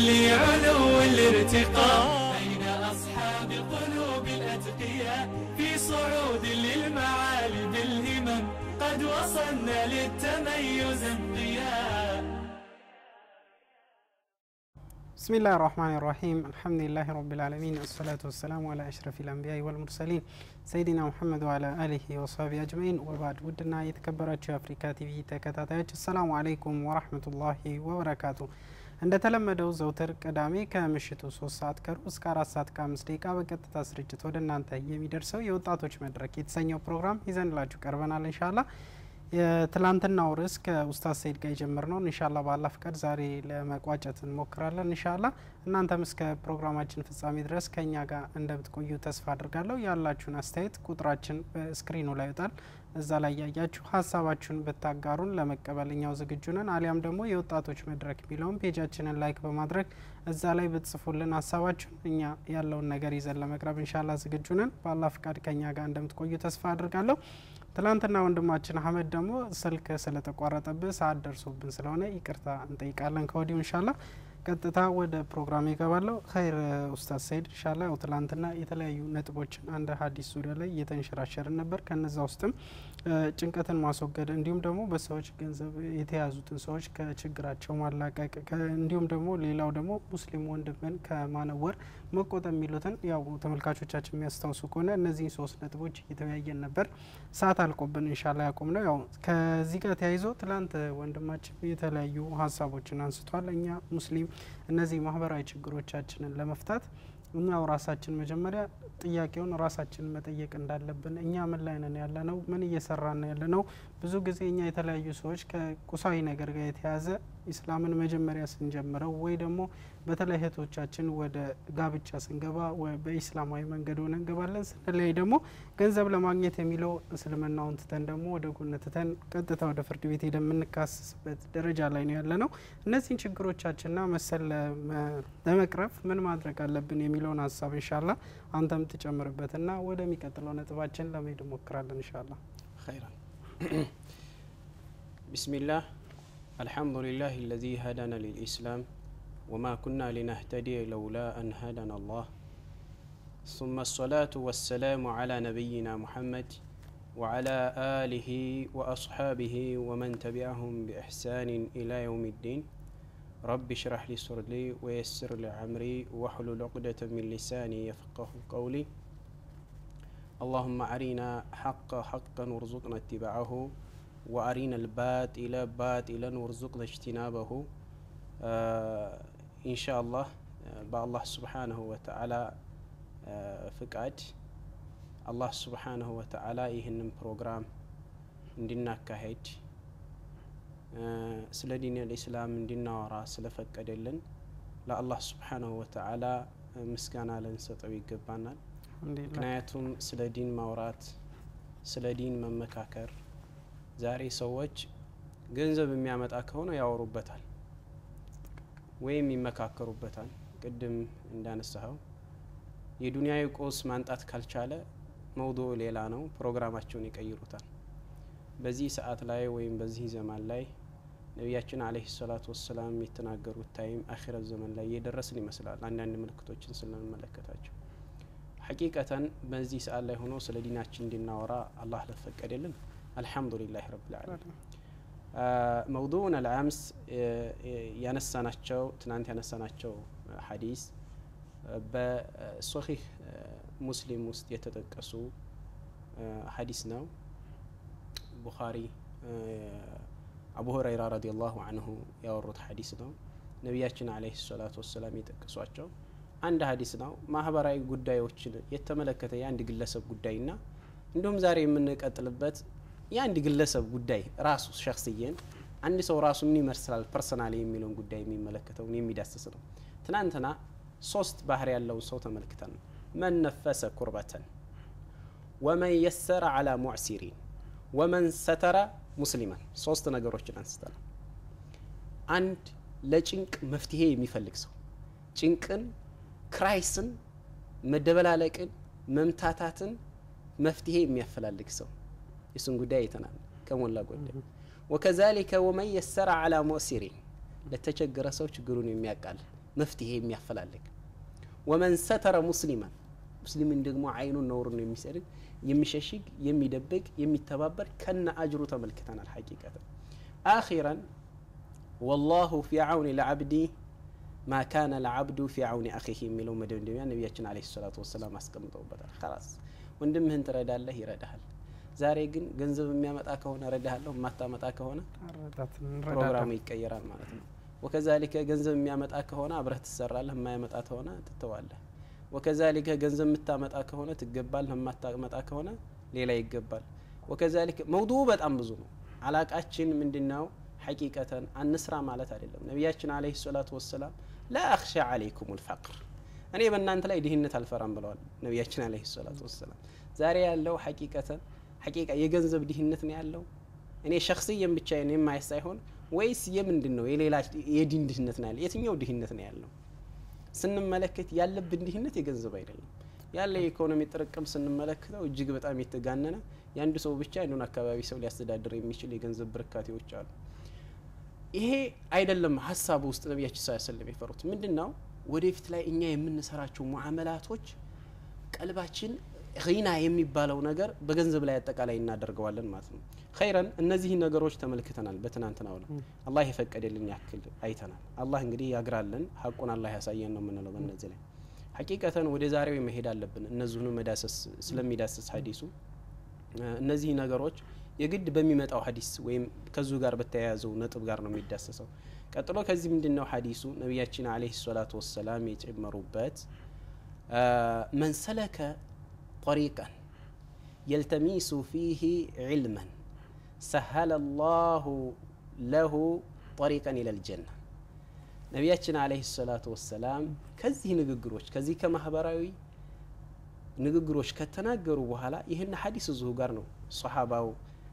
لعلو الارتقاء بين أصحاب قلوب الأتقياء في صعود للمعالي بالهمم قد وصلنا للتميز انقياء بسم الله الرحمن الرحيم الحمد لله رب العالمين الصلاة والسلام على أشرف الأنبياء والمرسلين سيدنا محمد وعلى آله وصحبه أجمعين وبعد ودنا يتكبراتشو أفريكا تيفي ተከታታዮች السلام عليكم ورحمة الله وبركاته እንደተለመደው ዘውትር ቅዳሜ ከምሽቱ ሶስት ሰዓት ከሩብ እስከ አራት ሰዓት ከአምስት ደቂቃ በቀጥታ ስርጭት ወደ እናንተ የሚደርሰው የወጣቶች መድረክ የተሰኘው ፕሮግራም ይዘንላችሁ ቀርበናል እንሻላ የትላንትናው ርዕስ ከኡስታዝ ሰይድ ጋር የጀመርነውን እንሻላ ባላ ፍቃድ ዛሬ ለመቋጨት እንሞክራለን። እንሻላ እናንተም እስከ ፕሮግራማችን ፍጻሜ ድረስ ከእኛ ጋር እንደምትቆዩ ተስፋ አድርጋለሁ። ያላችሁን አስተያየት ቁጥራችን በስክሪኑ ላይ ይወጣል። እዛ ላይ ያያችሁ ሀሳባችሁን ብታጋሩን ለመቀበል እኛው ዝግጁ ነን። አሊያም ደግሞ የወጣቶች መድረክ የሚለውን ፔጃችንን ላይክ በማድረግ እዛ ላይ ብትጽፉልን ሀሳባችሁን እኛ ያለውን ነገር ይዘን ለመቅረብ እንሻላ ዝግጁ ነን። ባላ ፍቃድ ከእኛ ጋር እንደምትቆዩ ተስፋ አድርጋለሁ። ትላንትና ወንድማችን አህመድ ደግሞ ስልክ ስለተቋረጠብህ ሰዓት ደርሶብን ስለሆነ ይቅርታ እንጠይቃለን ከወዲሁ እንሻላ። ቀጥታ ወደ ፕሮግራም ይገባለሁ። ኸይር ኡስታዝ ሰይድ እንሻላ ያው ትላንትና የተለያዩ ነጥቦችን አንድ ሀዲስ ዙሪያ ላይ እየተንሸራሸርን ነበር። ከነዛ ውስጥም ጭንቀትን ማስወገድ እንዲሁም ደግሞ በሰዎች ገንዘብ የተያዙትን ሰዎች ከችግራቸው ማላቀቅ እንዲሁም ደግሞ ሌላው ደግሞ ሙስሊም ወንድምን ከማነወር መቆጠብ የሚሉትን ያው ተመልካቾቻችን የሚያስታውሱ ከሆነ እነዚህን ሶስት ነጥቦች እየተወያየን ነበር። ሰዓት አልቆብን እንሻላ ያቆም ነው። ያው ከዚህ ጋር ተያይዞ ትላንት ወንድማችን የተለያዩ ሀሳቦችን አንስቷል። እኛ ሙስሊም እነዚህ ማህበራዊ ችግሮቻችንን ለመፍታት እኛው ራሳችን መጀመሪያ ጥያቄውን ራሳችን መጠየቅ እንዳለብን እኛ ምን ላይ ነን ያለ ነው፣ ምን እየሰራን ያለ ነው። ብዙ ጊዜ እኛ የተለያዩ ሰዎች ከቁሳዊ ነገር ጋር የተያዘ ኢስላምን መጀመሪያ ስንጀምረው ወይ ደግሞ በተለይ እህቶቻችን ወደ ጋብቻ ስንገባ በኢስላማዊ መንገድ ሆነ እንገባለን። ስንለይ ደግሞ ገንዘብ ለማግኘት የሚለው እስልምናውን ትተን ደግሞ ወደ ጎን ትተን ቀጥታ ወደ ፍርድ ቤት ሄደን የምንካሰስበት ደረጃ ላይ ነው ያለ ነው። እነዚህን ችግሮቻችንና መሰል ለመቅረፍ ምን ማድረግ አለብን የሚለውን ሀሳብ እንሻላ አንተም ትጨምርበትና ወደሚቀጥለው ነጥባችን ለመሄድ እንሞክራለን እንሻላ። خيرا بسم الله الحمد لله الذي هدانا للإسلام وما كنا لنهتدي لولا أن هدانا الله ثم الصلاة والسلام على نبينا محمد وعلى آله وأصحابه ومن تبعهم بإحسان إلى يوم الدين رب اشرح لي صدري ويسر لي عمري واحلل عقدة من لساني يفقه قولي اللهم أرنا حق حقا وارزقنا اتباعه وأرنا الباطل باطلا وارزقنا اجتنابه آه إن شاء الله بالله سبحانه وتعالى آه فقاد الله سبحانه وتعالى ይህንን ፕሮግራም እንድናካሄድ ስለ ዲን ልእስላም እንድናወራ ስለፈቀደልን ለአላህ ስብሓናሁ ወተዓላ ምስጋና ልንሰጠው ይገባናል። ምክንያቱም ስለ ዲን ማውራት ስለ ዲን መመካከር ዛሬ ሰዎች ገንዘብ የሚያመጣ ከሆነ ያወሩበታል ወይም ይመካከሩበታል። ቅድም እንዳነሳኸው የዱንያዊ ቁስ ማንጣት ካልቻለ መውዱዕ ሌላ ነው፣ ፕሮግራማቸውን ይቀይሩታል። በዚህ ሰዓት ላይ ወይም በዚህ ዘመን ላይ ነቢያችን አለይሂ ሰላቱ ወሰላም የተናገሩት ታይም አኺረት ዘመን ላይ እየደረስን ይመስላል። አንዳንድ ምልክቶችን ስለምንመለከታቸው ሐቂቀተን በዚህ ሰዓት ላይ ሆኖ ስለ ዲናችን እንድናወራ አላህ ለፈቀደልን አልሐምዱሊላህ ረብል ዓለሚን። መውዱዕን አልአምስ ያነሳናቸው ትናንት ያነሳናቸው ሐዲስ በሶሒህ ሙስሊም ውስጥ የተጠቀሱ ሐዲስ ነው። ቡኻሪ አቡ ሁረይራ ረዲየላሁ አንሁ ያወሩት ሐዲስ ነው። ነቢያችን አለይሂ ሰላቱ ወሰላም የጠቀሷቸው አንድ ሀዲስ ነው። ማህበራዊ ጉዳዮችን የተመለከተ የአንድ ግለሰብ ጉዳይና እንዲሁም ዛሬ የምንቀጥልበት የአንድ ግለሰብ ጉዳይ ራሱ ሸክስዬን አንድ ሰው ራሱ ምን ይመስላል ፐርሰናል የሚለውን ጉዳይ የሚመለከተውን የሚዳስስ ነው። ትናንትና ሶስት ባህር ያለውን ሰው ተመልክተን መን ነፈሰ ኩርበተን ወመን የሰረ አላ ሙዕሲሪን ወመን ሰተረ ሙስሊማን ሶስት ነገሮችን አንስተናል። አንድ ለጭንቅ መፍትሄ የሚፈልግ ሰው ጭንቅን ክራይስን መደበላለቅን መምታታትን መፍትሄ የሚያፈላልግ ሰው የሱን ጉዳይ አይተናል ከሞላ ጎደል። ወከዛሊከ ወመን የሰረ አላ ሙዕሲሪን ለተቸገረ ሰው ችግሩን የሚያቃል መፍትሄ የሚያፈላልግ ወመን ሰተረ ሙስሊማን ሙስሊምን ደግሞ አይኑን ነውሩን የሚሰድግ የሚሸሽግ የሚደብቅ የሚተባበር ከነ አጅሩ ተመልክተናል ሐቂቀትን አኺራን ወላሁ ፊ አውኒ ለዓብዲ ማ ካነ ለዓብዱ ፊ አውኒ አኺህ የሚለው መደምደሚያ ነቢያችን አለ ሰላቱ ወሰላም አስቀምጠውበታል ላስ ወንድምህን ትረዳለህ ይረዳሃል ዛሬ ግን ገንዘብ የሚያመጣ ከሆነ ረዳሃለሁ የማታመጣ ከሆነ ፕሮግራሙ ይቀየራል ማለት ነው ወከዛሊከ ገንዘብ የሚያመጣ ከሆነ አብረህ ትሰራለህ የማያመጣ ከሆነ ትተዋለህ ወከዛሊከ ገንዘብ የምታመጣ ከሆነ ትገባለህ የማታመጣ ከሆነ ሌላ ይገባል ወከዛሊከ መውዱ በጣም ብዙ ነው አላቃችን ምንድነው ሐቂቀተን አንስራ ማለት አይደለም ነቢያችን አለህ ሰላቱ ወሰላም ላ አክሻ አለይኩም ልፈቅር እኔ በእናንተ ላይ ድህነት አልፈራም ብለዋል ነቢያችን አለህ ሰላቱ ወሰላም ዛሬ ያለው ሐቂቀተን ሐቂቃ የገንዘብ ድህነት ነው ያለው እኔ ሸክስየን ብቻ የማየት ሳይሆን ወይስ የምንድን ነው የሌላ የዲን ድህነት ነው ያለ የትኛው ድህነት ነው ያለው ስንመለከት ያለብን ድህነት የገንዘብ አይደለም ያለ የኢኮኖሚ ጥርቅም ስንመለከተው እጅግ በጣም የተጋነነ የአንድ ሰው ብቻ አንዱን አካባቢ ሰው ሊያስተዳድር የሚችል የገንዘብ ብርካቴዎች አሉ ይሄ አይደለም ሀሳቡ ውስጥ ነቢያችን ስ ስለም የፈሩት ምንድን ነው ወደፊት ላይ እኛ የምንሰራቸው ሙዓመላቶች ቀልባችን ና የሚባለው ነገር በገንዘብ ላይ አጠቃላይ እናደርገዋለን ማለት ነው ኸይረን እነዚህ ነገሮች ተመልክተናል በትናንትናው ነው አላህ የፈቀደልን ያክል አይተናል አላህ እንግዲህ ያግራለን ሀቁን አላህ ያሳየን ነው የምንለው በእነዚህ ላይ ሐቂቀተን ወደ ዛሬው መሄድ አለብን እነዚሁኑ መዳሰስ ስለሚዳሰስ ሀዲሱ እነዚህ ነገሮች የግድ በሚመጣው ሀዲስ ወይም ከዙ ጋር በተያያዘው ነጥብ ጋር ነው የሚዳሰሰው ቀጥሎ ከዚህ ምንድን ነው ሀዲሱ ነቢያችን አለህ ሰላቱ ወሰላም የጨመሩበት መን ሰለከ طريقا يلتمس فيه علما سهل الله له طريقا إلى الجنة ነቢያችን አለህ ሰላቱ ወሰላም ከዚህ ንግግሮች ከዚህ ከማህበራዊ ንግግሮች ከተናገሩ በኋላ ይህን ሀዲስ እዚሁ ጋር ነው ሰሓባው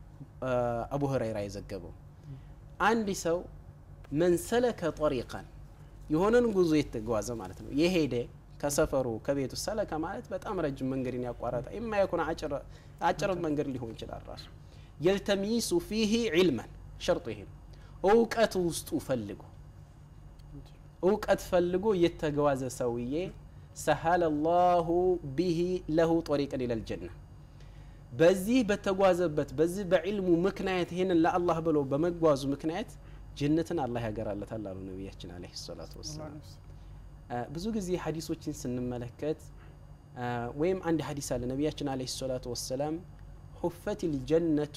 አቡ ሁረይራ የዘገበው አንድ ሰው መንሰለከ ጠሪቀን የሆነን ጉዞ የተጓዘ ማለት ነው የሄደ ከሰፈሩ ከቤቱ ሰለከ ማለት በጣም ረጅም መንገድን ያቋረጠ የማይኮን አጭር መንገድ ሊሆን ይችላል ራሱ የልተሚሱ ፊህ ዒልመን ሸርጡ ይሄ ነው እውቀት ውስጡ ፈልጎ እውቀት ፈልጎ የተጓዘ ሰውዬ ሰሀለ ላሁ ቢሂ ለሁ ጠሪቀን ኢለል ጀና በዚህ በተጓዘበት በዚህ በዕልሙ ምክንያት ይህንን ለአላህ ብሎ በመጓዙ ምክንያት ጀነትን አላህ ያገራለታል አሉ ነቢያችን አለ ሰላቱ ወሰላም ብዙ ጊዜ ሀዲሶችን ስንመለከት ወይም አንድ ሀዲስ አለ ነቢያችን አለ ሰላቱ ወሰላም ሁፈት ልጀነቱ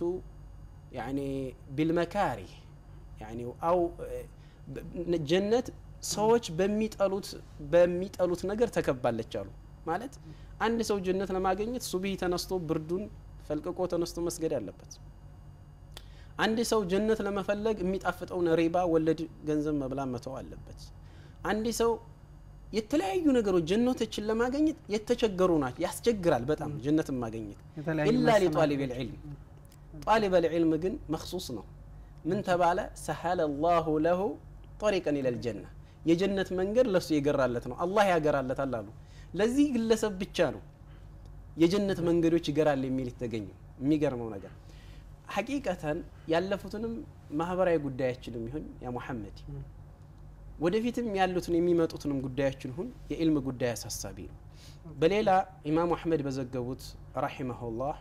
ቢልመካሪህ አው ጀነት ሰዎች በሚጠሉት በሚጠሉት ነገር ተከባለች አሉ ማለት አንድ ሰው ጀነት ለማግኘት ሱብሂ ተነስቶ ብርዱን ፈልቅቆ ተነስቶ መስገድ አለበት አንድ ሰው ጀነት ለመፈለግ የሚጣፍጠውን ሪባ ወለድ ገንዘብ መብላ መተው አለበት አንድ ሰው የተለያዩ ነገሮች ጀነቶችን ለማግኘት የተቸገሩ ናቸው ያስቸግራል በጣም ጀነትን ማግኘት ኢላ ሊጣሊብ ልዕልም ጣሊብ ልዕልም ግን መክሱስ ነው ምን ተባለ ሰሀለ ላሁ ለሁ ጠሪቀን ኢለል ጀና የጀነት መንገድ ለሱ የገራለት ነው አላህ ያገራለታል አሉ ለዚህ ግለሰብ ብቻ ነው የጀነት መንገዶች ይገራል የሚል የተገኘው የሚገርመው ነገር ሐቂቀተን ያለፉትንም ማህበራዊ ጉዳያችንም ይሁን ያ ሙሐመድ ወደፊትም ያሉትን የሚመጡትንም ጉዳዮችን ሁን የኢልም ጉዳይ አሳሳቢ ነው በሌላ ኢማሙ አሕመድ በዘገቡት ረሒመሁላህ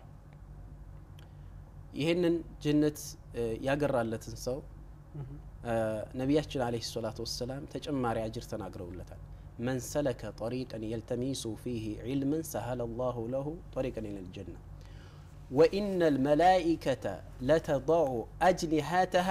ይህንን ጀነት ያገራለትን ሰው ነቢያችን አለህ ሰላቱ ወሰላም ተጨማሪ አጅር ተናግረውለታል መን ሰለከ ጠሪቀን የልተሚሱ ፊህ ዒልምን ሰሀለ ላሁ ለሁ ጠሪቀን ኢለ ልጀና ወኢነ ልመላኢከተ ለተضዑ አጅኒሃተሃ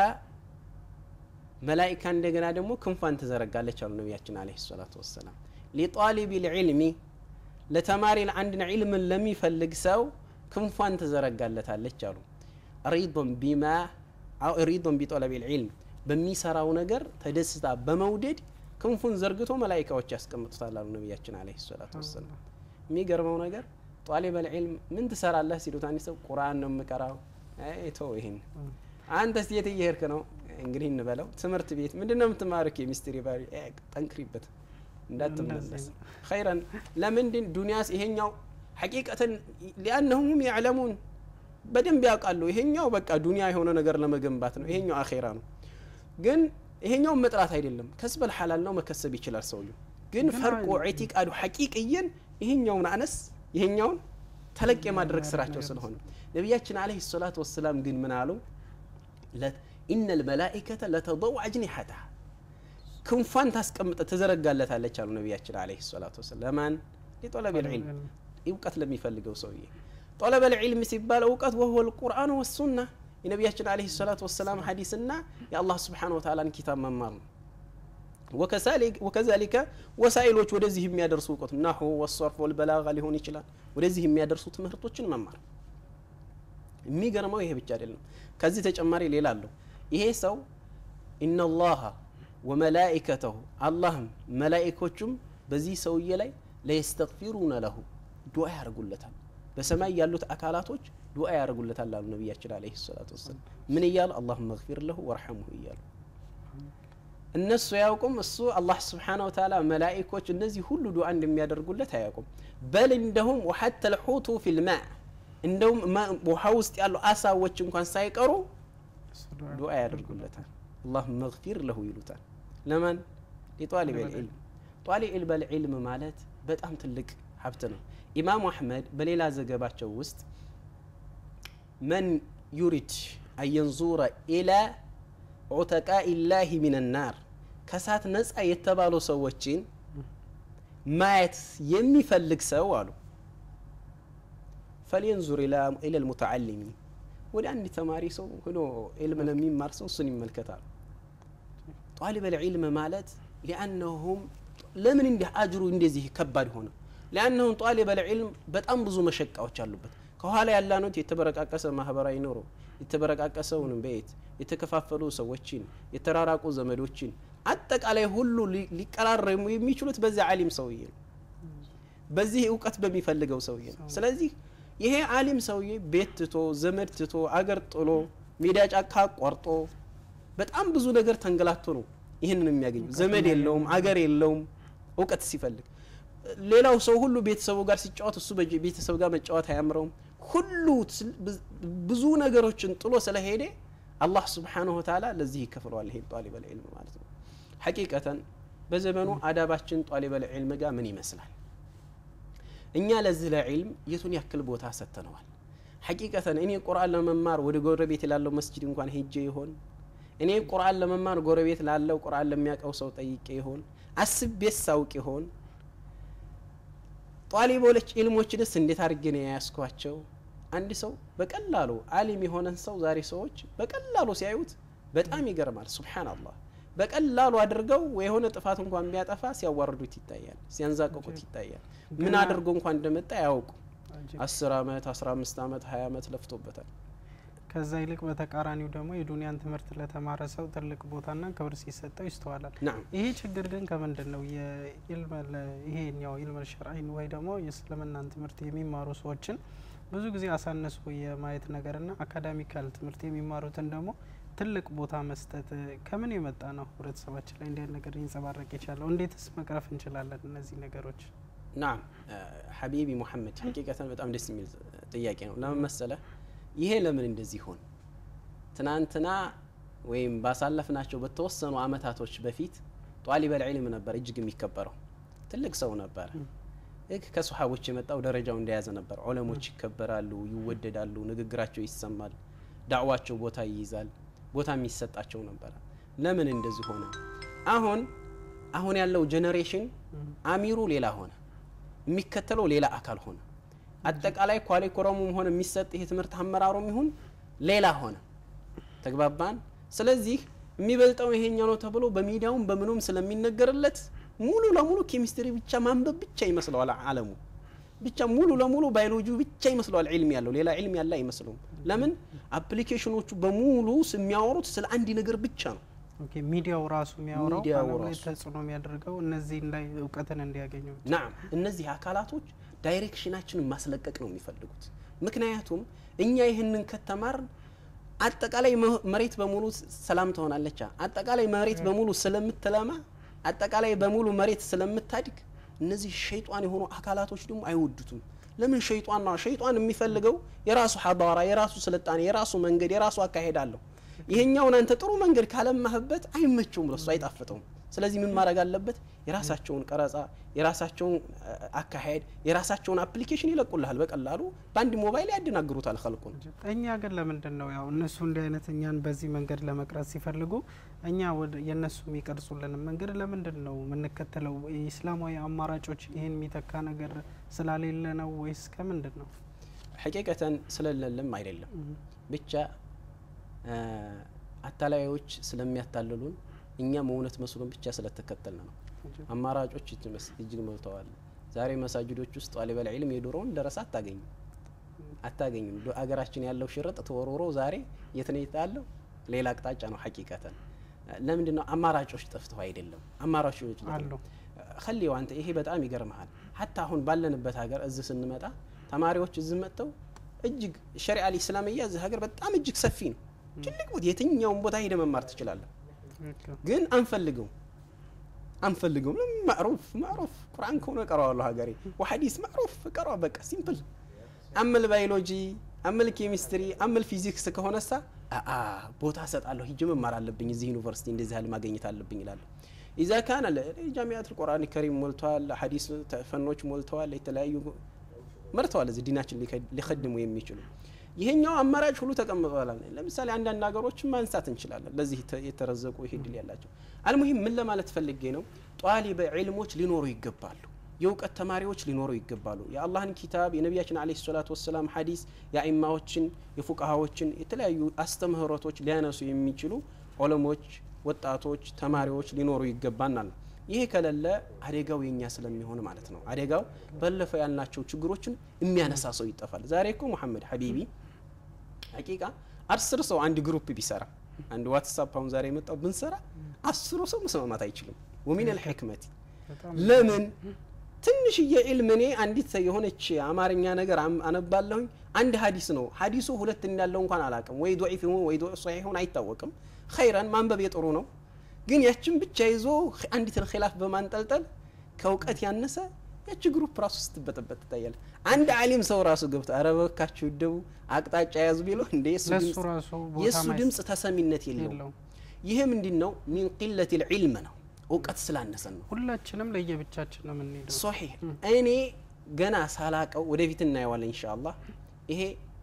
መላኢካ እንደገና ደግሞ ክንፏን ትዘረጋለች አሉ ነቢያችን አለ ሰላቱ ወሰላም ሊጣሊብ ልዕልሚ ለተማሪ አንድን ዒልምን ለሚፈልግ ሰው ክንፏን ትዘረጋለታለች አሉ ሪዶን ቢማ ሪዶን ቢጠለብ ልዕልም በሚሰራው ነገር ተደስታ በመውደድ ክንፉን ዘርግቶ መላይካዎች ያስቀምጡታል አሉ ነቢያችን አለ ሰላቱ ወሰላም የሚገርመው ነገር ጧሊበ ልዕልም ምን ትሰራለህ ሲሉት አንድ ሰው ቁርአን ነው የምቀራው ተው ይህን አንተስ የት እየሄድክ ነው እንግዲህ እንበለው ትምህርት ቤት ምንድን ነው የምትማርክ የሚስትሪ ባሪ ጠንክሪበት እንዳትመለስ ኸይረን ለምንድን ዱንያስ ይሄኛው ሐቂቀተን ሊአነሁም ያዕለሙን በደንብ ያውቃሉ ይሄኛው በቃ ዱንያ የሆነ ነገር ለመገንባት ነው ይሄኛው አኼራ ነው ግን ይሄኛውን መጥራት አይደለም ከስበል ሐላል ነው መከሰብ ይችላል ሰውየው ግን ግን ፈርቆ አይ- ኢዕቲቃዱ ሐቂቅየን ይሄኛውን አነስ ይሄኛውን ተለቅ የማድረግ የሚያደርግ ስራቸው ነገር ስለሆነ ነቢያችን አለይሂ ሰላቱ ወሰላም ግን ምን አሉ ኢነ ልመላኢከተ ለተضው አጅኒሐተሃ ክንፏን ታስቀምጠ ትዘረጋለታለች አሉ ነቢያችን አለይሂ ሰላቱ ወሰላም ለማን ሊጦለብ ልዕልም እውቀት ለሚፈልገው ሰውዬ ጦለበ ልዕልም ሲባል እውቀት ወህወ ልቁርአን ወሱና የነቢያችን አለይሂ ሰላቱ ወሰላም ሐዲስና የአላህ ስብሓን ወተዓላን ኪታብ መማር ነው ወከዛሊከ ወሳኢሎች ወደዚህ የሚያደርሱ እውቀት ናሁ ወሰርፍ ወልበላጋ ሊሆን ይችላል ወደዚህ የሚያደርሱ ትምህርቶችን መማር የሚገርመው ይሄ ብቻ አይደለም ከዚህ ተጨማሪ ሌላ አለው ይሄ ሰው ኢነላሃ ወመላኢከተሁ አላህም መላኢኮቹም በዚህ ሰውዬ ላይ ለየስተግፊሩነ ለሁ ዱዓ ያደርጉለታል በሰማይ ያሉት አካላቶች ዱዓ ያደርጉለታል አሉ ነቢያችን አለይሂ ሰላቱ ወሰላም ምን እያሉ አላሁመ መግፊር ለሁ ወርሐሙሁ እያሉ እነሱ አያውቁም እሱ አላህ ስብሓነ ወተዓላ መላኢኮች እነዚህ ሁሉ ዱዓ እንደሚያደርጉለት አያውቁም በል እንደሁም ወሐተ ልሑቱ ፊልማ እንደውም ማ- ውሃ ውስጥ ያሉ አሳዎች እንኳን ሳይቀሩ ዱዓ ያደርጉለታል አላሁመ መግፊር ለሁ ይሉታል ለማን ሊጧሊብ ልዕልም ጧሊብ ልዕልም ማለት በጣም ትልቅ ሀብት ነው ኢማሙ አሕመድ በሌላ ዘገባቸው ውስጥ መን ዩሪድ አየንዙረ ኢላ ዑተቃኢ ላህ ሚን ናር ከሳት ነፃ የተባሉ ሰዎችን ማየት የሚፈልግ ሰው አሉ ፈልየንዙር ኢላ ልሙተዓሊሚን ወደ አንድ ተማሪ ሰው ሆኖ ዕልም ለሚማር ሰው እሱን ይመልከታል ጧሊበ ልዕልም ማለት ሊአነሁም ለምን እንዲህ አጅሩ እንደዚህ ከባድ ሆነ ሊአነሁም ጧሊበ ልዕልም በጣም ብዙ መሸቃዎች አሉበት ከኋላ ያላኑት የተበረቃቀሰ ማህበራዊ ኑሮ የተበረቃቀሰውን ቤት የተከፋፈሉ ሰዎችን የተራራቁ ዘመዶችን አጠቃላይ ሁሉ ሊ- ሊቀራረሙ የሚችሉት በዚህ አሊም ሰውዬ ነው በዚህ እውቀት በሚፈልገው ሰውዬ ነው ስለዚህ ይሄ አሊም ሰውዬ ቤት ትቶ ዘመድ ትቶ አገር ጥሎ ሜዳ ጫካ ቆርጦ በጣም ብዙ ነገር ተንገላቶ ነው ይህንን የሚያገኘው ዘመድ የለውም አገር የለውም እውቀት ሲፈልግ ሌላው ሰው ሁሉ ቤተሰቡ ጋር ሲጫወት እሱ በጀ- ቤተሰብ ጋር መጫወት አያምረውም ሁሉ ስል- ብዝ- ብዙ ነገሮችን ጥሎ ስለሄደ አላህ ስብሓንሁ ወተዓላ ለዚህ ይከፍለዋል ይሄ ጧሊበል ዒልም ማለት ነው ሐቂቀተን በዘመኑ አዳባችን ጧሊበል ዒልም ጋር ምን ይመስላል እኛ ለዚህ ለዒልም የቱን ያክል ቦታ ሰጥተነዋል ሐቂቀተን እኔ ቁርአን ለመማር ወደ ጎረቤት ላለው መስጅድ እንኳን ሄጄ ይሆን እኔ ቁርአን ለመማር ጎረቤት ላለው ቁርአን ለሚያውቀው ሰው ጠይቄ ይሆን አስቤስ ሳውቅ ይሆን ጧሊቦች ኢልሞችንስ እንዴት አድርጌ ነው የያዝኳቸው አንድ ሰው በቀላሉ አሊም የሆነን ሰው ዛሬ ሰዎች በቀላሉ ሲያዩት በጣም ይገርማል ሱብሓናላህ በቀላሉ አድርገው የሆነ ጥፋት እንኳን ቢያጠፋ ሲያዋርዱት ይታያል ሲያንዛቅቁት ይታያል ምን ገና- አድርጎ እንኳን እንደመጣ ያውቁ አስር አመት አስራ አምስት አመት ሀያ አመት ለፍቶበታል ከዛ ይልቅ በተቃራኒው ደግሞ የዱንያን ትምህርት ለተማረ ሰው ትልቅ ቦታና ክብር ሲሰጠው ይስተዋላል። ናም ይሄ ችግር ግን ከምንድን ነው? የኢልመል ይሄኛው ኢልመል ሸርዒን ወይ ደግሞ የእስልምናን ትምህርት የሚማሩ ሰዎችን ብዙ ጊዜ አሳነሱ የማየት ነገርና አካዳሚካል ትምህርት የሚማሩትን ደግሞ ትልቅ ቦታ መስጠት ከምን የመጣ ነው? ህብረተሰባችን ላይ እንዲህ አይነት ነገር ሊንጸባረቅ የቻለው እንዴትስ መቅረፍ እንችላለን? እነዚህ ነገሮች ናም ሐቢቢ ሙሐመድ ሐቂቀተን በጣም ደስ የሚል ጥያቄ ነው። ለምን መሰለህ? ይሄ ለምን እንደዚህ ሆን ትናንትና ወይም ባሳለፍናቸው በተወሰኑ አመታቶች በፊት ጧሊበል ዒልም ነበር እጅግ የሚከበረው ትልቅ ሰው ነበረ። ልክ ከሰሓቦች የመጣው ደረጃው እንደያዘ ነበር። ዑለሞች ይከበራሉ፣ ይወደዳሉ፣ ንግግራቸው ይሰማል፣ ዳዕዋቸው ቦታ ይይዛል፣ ቦታ የሚሰጣቸው ነበረ። ለምን እንደዚህ ሆነ? አሁን አሁን ያለው ጄኔሬሽን አሚሩ ሌላ ሆነ፣ የሚከተለው ሌላ አካል ሆነ። አጠቃላይ ኳሪኩረሙም ሆነ የሚሰጥ ይሄ ትምህርት አመራሩም ይሁን ሌላ ሆነ። ተግባባን። ስለዚህ የሚበልጠው ይሄኛው ነው ተብሎ በሚዲያውም በምኑም ስለሚነገርለት ሙሉ ለሙሉ ኬሚስትሪ ብቻ ማንበብ ብቻ ይመስለዋል አለሙ ብቻ ሙሉ ለሙሉ ባዮሎጂ ብቻ ይመስለዋል ዒልም ያለው ሌላ ዒልም ያለ አይመስለውም። ለምን አፕሊኬሽኖቹ በሙሉ የሚያወሩት ስለ አንድ ነገር ብቻ ነው። ኦኬ፣ ሚዲያው ራሱ የሚያወራው ሚዲያው ዓለም ላይ ራሱ። ተጽዕኖ የሚያደርገው እነዚህ ላይ እውቀትን እንዲያገኙ ናም እነዚህ አካላቶች ዳይሬክሽናችንን ማስለቀቅ ነው የሚፈልጉት። ምክንያቱም እኛ ይህንን ከተማርን አጠቃላይ መ- መሬት በሙሉ ሰላም ትሆናለች። አጠቃላይ መሬት በሙሉ ስለምትለማ፣ አጠቃላይ በሙሉ መሬት ስለምታድግ እነዚህ ሸይጧን የሆኑ አካላቶች ደግሞ አይወዱትም። ለምን ሸይጧን ነው? ሸይጧን የሚፈልገው የራሱ ሐዳራ፣ የራሱ ስልጣኔ፣ የራሱ መንገድ፣ የራሱ አካሄድ አለው። ይሄኛውን አንተ ጥሩ መንገድ ካለማህበት አይመቸውም፣ ለሱ አይጣፍጠውም። ስለዚህ ምን ማድረግ አለበት? የራሳቸውን ቀረጻ፣ የራሳቸውን አ- አካሄድ፣ የራሳቸውን አፕሊኬሽን ይለቁልሃል። በቀላሉ በአንድ ሞባይል ያደናግሩታል ኸልቁን። እኛ ግን ለምንድን ነው ያው እነሱ እንዲህ አይነት እኛን በዚህ መንገድ ለመቅረጽ ሲፈልጉ እኛ ወደ የእነሱ የሚቀርጹልን መንገድ ለምንድን ነው የምንከተለው? የኢስላማዊ አማራጮች ይህን የሚተካ ነገር ስላሌለ ነው ወይስ ከምንድን ነው? ሐቂቀተን ስለሌለም አይደለም ብቻ አ፣ አታላዮች ስለሚያታልሉን እኛም እውነት መስሎን ብቻ ስለተከተልን ነው። አማራጮች እጅ- እጅግ ሞልተዋል። ዛሬ መሳጅዶች ውስጥ ጧሊበል ዒልም የድሮውን ደረሳ አታገኝም አታገኝም። ዶ- አገራችን ያለው ሽርጥ ተወርውሮ ዛሬ የት ነው ያለው? ሌላ አቅጣጫ ነው። ሐቂቀተን ለምንድን ነው አማራጮች ጠፍተው አይደለም። አማራጮች አሉ ከሊው አንተ ይሄ በጣም ይገርመሃል። ሀታ አሁን ባለንበት ሀገር እዚህ ስንመጣ ተማሪዎች እዚህ መጥተው እጅግ ሸሪዓ ልእስላምያ እዚህ ሀገር በጣም እጅግ ሰፊ ነው። ትልቅ ቦታ የትኛውን ቦታ ሄደ መማር ትችላለህ። ትክክል። ግን አንፈልገው አንፈልገው ማዕሩፍ ማዕሩፍ ቁርአን ከሆነ እቀረዋለሁ ሀገሬ ወሐዲስ ማዕሩፍ እቀረዋ በቃ ሲምፕል አምል ባዮሎጂ አምል ኬሚስትሪ አምል ፊዚክስ ከሆነሳ አአ ቦታ እሰጣለሁ ሂጅ መማር አለብኝ እዚህ ዩኒቨርሲቲ እንደዚህ ያህል ማግኘት አለብኝ ይላለሁ ኢዛ ካነ ጃሚያት ልቁርአን ከሪም ሞልተዋል ሐዲስ ተ- ፈኖች ሞልተዋል የተለያዩ መርተዋል እዚህ ዲናችን ሊከ- ሊከድሙ የሚችሉ ይሄኛው አማራጭ ሁሉ ተቀምጧል። ለምሳሌ አንዳንድ ሀገሮችን ማንሳት እንችላለን፣ ለዚህ ተ- የተረዘቁ ይሄ ድል ያላቸው። አልሙሂም ምን ለማለት ፈልጌ ነው፣ ጧሊበ ዒልሞች ሊኖሩ ይገባሉ። የእውቀት ተማሪዎች ሊኖሩ ይገባሉ። የአላህን ኪታብ የነቢያችን ዓለይሂ ሰላቱ ወሰላም ሐዲስ የአኢማዎችን የፉቃሃዎችን የተለያዩ አስተምህሮቶች ሊያነሱ የሚችሉ ዑለሞች፣ ወጣቶች፣ ተማሪዎች ሊኖሩ ይገባናል። ይሄ ከሌለ አደጋው የኛ ስለሚሆን ማለት ነው። አደጋው ባለፈው ያልናቸው ችግሮችን የሚያነሳ ሰው ይጠፋል። ዛሬ እኮ ሙሐመድ ሐቢቢ ሐቂቃ አስር ሰው አንድ ግሩፕ ቢሰራ አንድ ዋትሳፕ አሁን ዛሬ የመጣው ብንሰራ አስሩ ሰው መስማማት አይችልም። ወሚን አልሕክመቲ በጣም ለምን ትንሽዬ ዒልም እኔ አንዲት የሆነች አማርኛ ነገር አም- አነባለሁኝ አንድ ሀዲስ ነው ሀዲሱ ሁለት እንዳለው እንኳን አላቅም ወይ ዶዒፍ ይሁን ወይ ሶሒህ ይሁን አይታወቅም ኸይረን ማንበብ የጥሩ ነው ግን ያችን ብቻ ይዞ አንዲትን ኺላፍ በማንጠልጠል ከእውቀት ያነሰ ያቺ ግሩፕ ራሱ ስትበጠበጥ ትታያለ አንድ አሊም ሰው ራሱ ገብቶ ኧረ እባካችሁ ደቡ አቅጣጫ ያዙ ቢለው እንደ የሱ ለሱ ድምፅ- ራሱ ቦታ የእሱ ማይስ- ድምፅ ተሰሚነት የለውም የለውም። ይሄ ምንድን ነው ሚን ቂለት ልዕልም ነው እውቀት ስላነሰን ነው ሁላችንም ለየብቻችን ነው የምንሄደው። ሶሒህ እኔ ገና ሳላቀው ወደፊት እናየዋለን ኢንሻአላህ ይሄ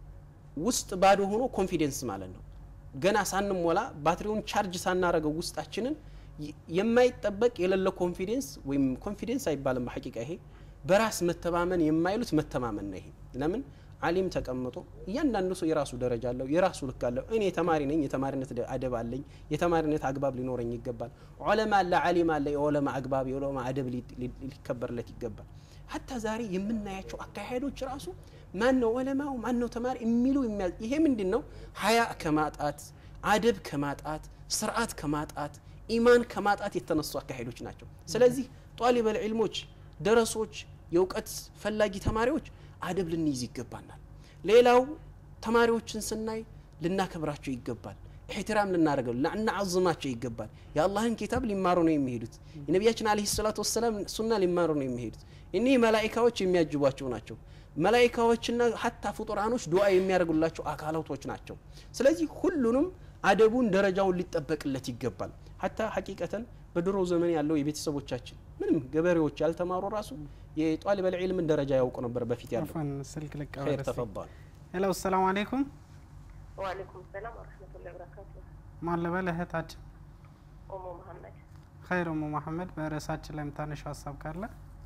ውስጥ ባዶ ሆኖ ኮንፊደንስ ማለት ነው ገና ሳንሞላ ባትሪውን ቻርጅ ሳናረገው ውስጣችንን የ- የማይጠበቅ የሌለ ኮንፊደንስ ወይም ኮንፊደንስ አይባልም በሐቂቃ ይሄ በራስ መተማመን የማይሉት መተማመን ነው ይሄ ለምን አሊም ተቀምጦ እያንዳንዱ ሰው የራሱ ደረጃ አለው የራሱ ልክ አለው እኔ ተማሪ ነኝ የተማሪነት ደ- አደብ አለኝ የተማሪነት አግባብ ሊኖረኝ ይገባል ዑለማ አለ አሊም አለ የዑለማ አግባብ የዑለማ አደብ ሊ- ሊ- ሊከበርለት ይገባል ሀታ ዛሬ የምናያቸው አካሄዶች ራሱ ማን ነው ዑለማው ማን ነው ተማሪ የሚሉ የሚያ ይሄ ምንድን ነው ሀያ ከማጣት አደብ ከማጣት ስርዓት ከማጣት ኢማን ከማጣት የተነሱ አካሄዶች ናቸው ስለዚህ ጧሊበል ዒልሞች ደረሶች የእውቀት ፈላጊ ተማሪዎች አደብ ልንይዝ ይገባናል ሌላው ተማሪዎችን ስናይ ልናከብራቸው ይገባል ኢሕትራም ልናደርገው ልናዓዝማቸው ይገባል የአላህን ኪታብ ሊማሩ ነው የሚሄዱት የነቢያችን አለህ ሰላቱ ወሰላም ሱና ሊማሩ ነው የሚሄዱት እኒህ መላኢካዎች የሚያጅቧቸው ናቸው መላኢካዎችና ሀታ ፍጡራኖች ዱዓ የሚያደርጉላቸው አካላቶች ናቸው ስለዚህ ሁሉንም አደቡን ደረጃውን ሊጠበቅለት ይገባል ሀታ ሐቂቀተን በድሮ ዘመን ያለው የቤተሰቦቻችን ምንም ገበሬዎች ያልተማሩ ራሱ የጧሊበል ዒልምን ደረጃ ያውቁ ነበር በፊት ያለው አፈን ስልክ ኸይር ልቀበል እስቲ። ተፈضል ሄሎ ሰላም አለይኩም ወአለይኩም ሰላም ወረህመቱላሂ ወበረካቱ። ማን ልበል እህታችን ኦሞ መሀመድ ኸይር ሙ መሐመድ በርዕሳችን ላይ የምታነሻው ሀሳብ ካለ